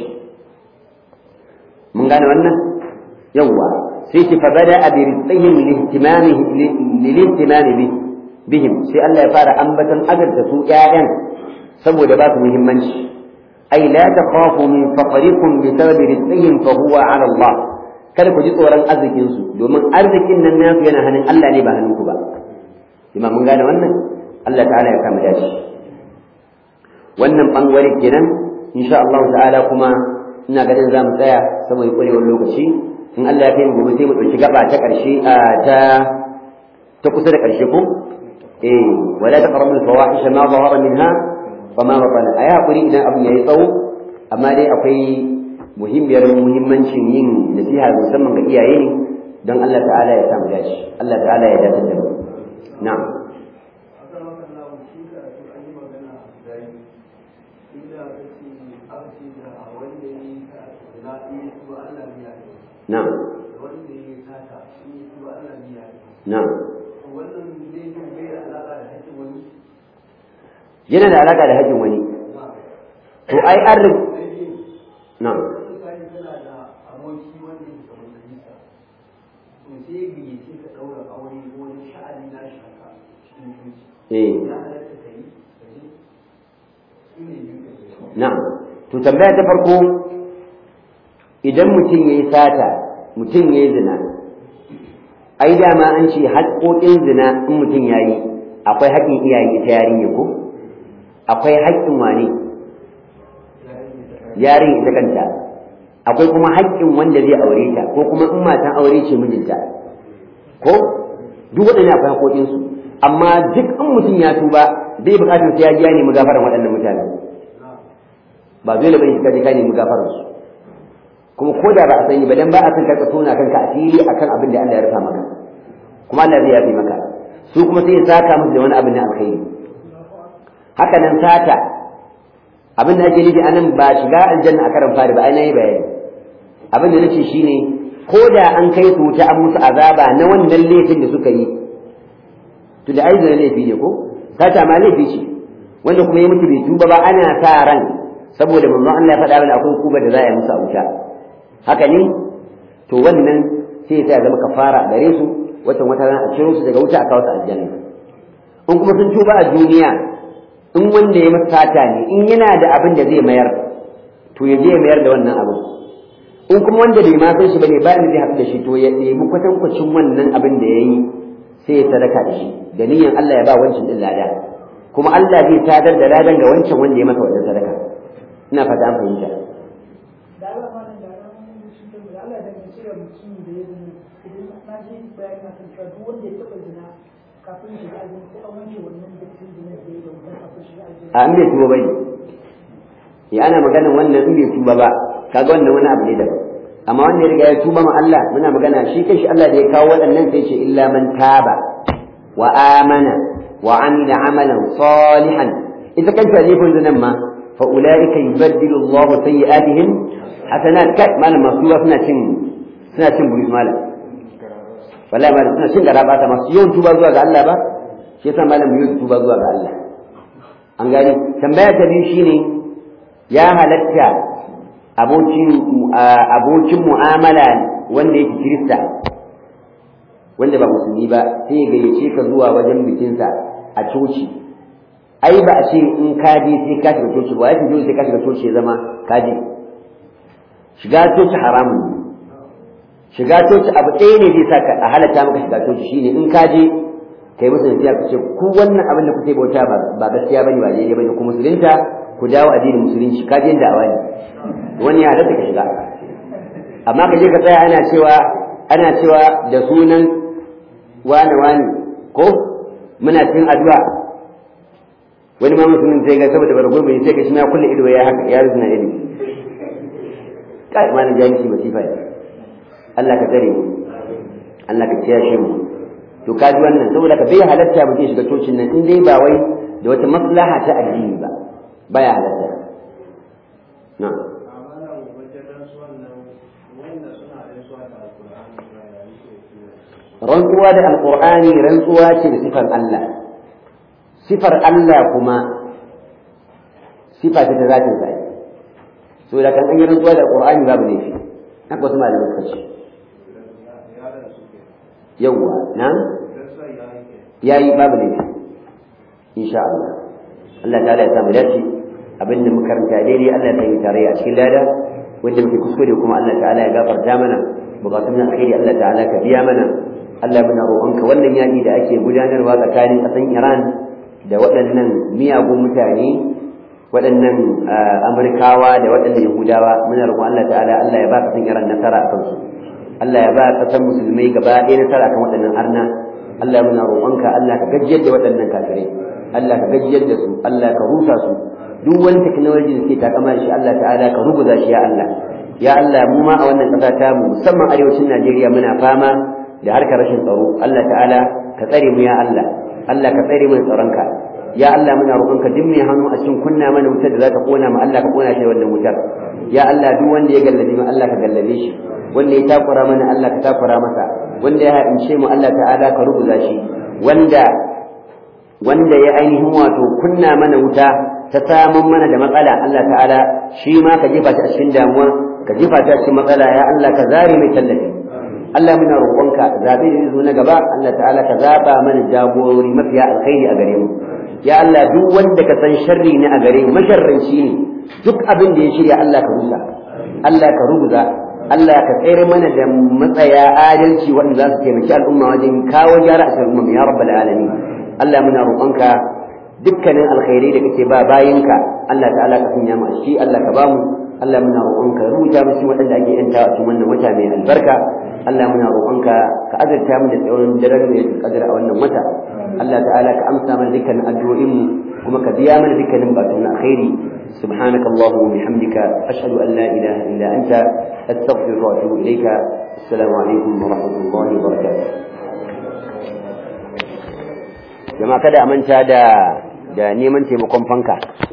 mun gane wannan yawwa sai ki fa bada bi rizqihim lihtimami lilihtimami bi bihim sai Allah ya fara ambatan azarta su ƴaƴan saboda ba su muhimmanci ai la takhafu min faqrikum bi sababi rizqihim fa huwa ala Allah kada ku ji tsoron arzikin su domin arzikin nan nasu yana hannun Allah ne ba hannunku ba imam mun gane wannan Allah ta'ala ya kama dashi wannan bangare kenan insha Allah ta'ala kuma ina ganin za mu tsaya saboda kwarewar lokaci in Allah ya kai mu gobe sai mu dauki gaba ta karshe ta ta kusa da karshe ko eh wala taqrabu al-fawahish ma zahara minha wa ma batana ayi hakuri idan abin yayi tsawo amma dai akwai muhimmiyar muhimmancin yin nasiha musamman ga iyaye ne don Allah ta'ala ya samu dace Allah ta'ala ya dace da mu na'am na'am na'am yana da alaka da haƙƙin wani to ai an na'am Na'am. To tambaya ta farko idan mutum yayi sata, mutum yayi zina. Ai dama an ce haƙoƙin zina in mutum yayi akwai haƙƙin iyaye ita yarinya ko? Akwai haƙƙin wane? Yarin ita kanta. Akwai kuma haƙƙin wanda zai aure ta ko kuma in matan aure ce mijinta. Ko? Duk waɗannan akwai haƙoƙinsu. Amma duk in mutum ya tuba bai buƙatar sai ya ji ya nemi gafaran waɗannan mutane. ba dole bane ka je ka nemi gafarar su kuma ko da ba a sani ba dan ba a san karka tona kanka asiri akan abin da Allah ya rufa maka kuma Allah zai yafe maka su kuma sai ya saka musu da wani abin na alkhairi haka nan sata abin da ake nufi anan ba shiga aljanna a karan fari ba ai nayi bayani abin da nace shine ko da an kai su wuta an musu azaba na wannan laifin da suka yi to da aizina laifi ne ko sata ma laifi ce wanda kuma ya mutu bai tuba ba ana sa ran saboda manzon Allah ya faɗa mana akwai kuba da za a yi musu a wuta haka ne to wannan sai ya zama kafara a gare su watan wata rana a ciro su daga wuta a kawo su aljanna in kuma sun tuba a duniya in wanda ya masa sata ne in yana da abin da zai mayar to ya je ya mayar da wannan abin in kuma wanda bai ma san shi bane bayan zai haɗu da shi to ya nemi kwatankwacin wannan abin da ya yi sai ya sadaka da shi da niyyar Allah ya ba wancan din lada kuma Allah zai sadar da ladan ga wancan wanda ya masa wannan sadaka ina fata an fahimta a an bai tuba bai ya ana maganin wannan in bai tuba ba kaga wannan wani abu ne da amma wanda ya riga ya tuba ma Allah muna magana shi kai shi Allah da ya kawo waɗannan sai ce illa man taba wa amana wa amila amalan salihan ita kanta ne kun nan ma fa ulaika yubaddilu Allahu sayyi'atihim hasanat kai malam masu suna cin suna cin buris malam wallahi malam suna cin garaba ta masu yawan tuba zuwa ga Allah ba shi yasa malam yawan tuba zuwa ga Allah an gani tambaya ta biyu shine ya halatta abokin abokin mu'amala wanda yake kirista wanda ba musulmi ba sai ya gayyace ka zuwa wajen bikinsa a coci ai ba a ce in ka je sai ka shiga coci ba ya dole sai ka shiga coci ya zama ka je shiga coci haramun ne shiga coci abu ɗaya ne zai saka a halatta maka shiga coci shine in ka je kai musu nasiya ku ce ku wannan abin da kuke bauta ba gaskiya bane ba daidai bane ku musulunta ku dawo addinin musulunci ka je da awani wani ya halatta ka shiga amma ka je ka tsaya ana cewa ana cewa da sunan wane wane ko muna cikin addu'a wani ma musulmin sai ga saboda bargon bai sai ka shi ma kulle ido ya haka ya ruzuna ido kai ma na jahilci masifa ne Allah ka tsare mu Allah ka kiyashe mu to ka ji wannan saboda ka bai halatta mu shiga cocin nan in dai ba wai da wata maslaha ta addini ba baya halatta na rantsuwa da alqur'ani rantsuwa ce da sifar Allah sifar Allah kuma sifa ce ta zatin sa so da kan an yi rantsuwa da alqur'ani babu laifi haka wasu malamai suka ce yawwa na yayi babu laifi insha Allah Allah ta'ala ya samu dace abin da muka karanta daidai Allah ta yi tare a cikin lada wanda muke kuskure kuma Allah ta'ala ya gafarta mana bukatun na alkhairi Allah ta'ala ka biya mana Allah muna roƙonka wannan yaƙi da ake gudanarwa tsakanin ƙasan Iran da waɗannan miyagun mutane waɗannan Amurkawa da waɗannan Yahudawa muna roƙon Allah ta'ala Allah ya ba ƙasan Iran nasara a kansu Allah ya ba ƙasan musulmai gaba ɗaya nasara kan waɗannan arna Allah muna roƙonka Allah ka gajiyar da waɗannan kafirai Allah ka gajiyar da su Allah ka rusa su duk wani technology da suke takama da shi Allah ta'ala ka rubuta shi ya Allah ya Allah mu ma a wannan ƙasa ta mu musamman arewacin Najeriya muna fama da harkar rashin tsaro Allah ta'ala ka tsare mu ya Allah Allah ka tsare mu tsaronka ya Allah muna roƙonka duk mai hannu a cikin kunna mana wutar da za ta kona mu Allah ka kona shi wannan wutar ya Allah duk wanda ya gallabe mu Allah ka gallabe shi wanda ya takura mana Allah ka takura masa wanda ya haɗince mu Allah ta'ala ka rubuta shi wanda wanda ya ainihin wato kunna mana wuta ta samun mana da matsala Allah ta'ala shi ma ka jefa shi a cikin damuwa ka jefa ta cikin matsala ya Allah ka zare mai tallafi Allah muna roƙonka zabe da zo na gaba Allah ta'ala ka zaba mana jagorori mafiya alkhairi a gare mu ya Allah duk wanda ka san sharri ne a gare mu masharranci ne duk abin da ya shirya Allah ka rusa Allah ka rubuta Allah ka tsere mana da matsaya adalci wanda za su taimaki al'umma wajen kawo gyara a cikin umma ya rabbal alamin Allah muna roƙonka dukkanin alkhairai da kake ba bayinka Allah ta'ala ka sanya mu a ciki Allah ka bamu Allah muna roƙonka rubuta mu cikin waɗanda ake yanta a cikin wannan wata mai albarka Allah muna roƙonka ka azurta mu da tsawon daren mai kadar a wannan wata Allah ta'ala ka amsa mana dukkanin addu'o'in mu kuma ka biya mana dukkanin batun alkhairi سبحانك اللهم وبحمدك أشهد أن لا إله إلا أنت أستغفرك وأتوب إليك السلام عليكم ورحمة الله وبركاته jama'a kada a manta da da neman taimakon fanka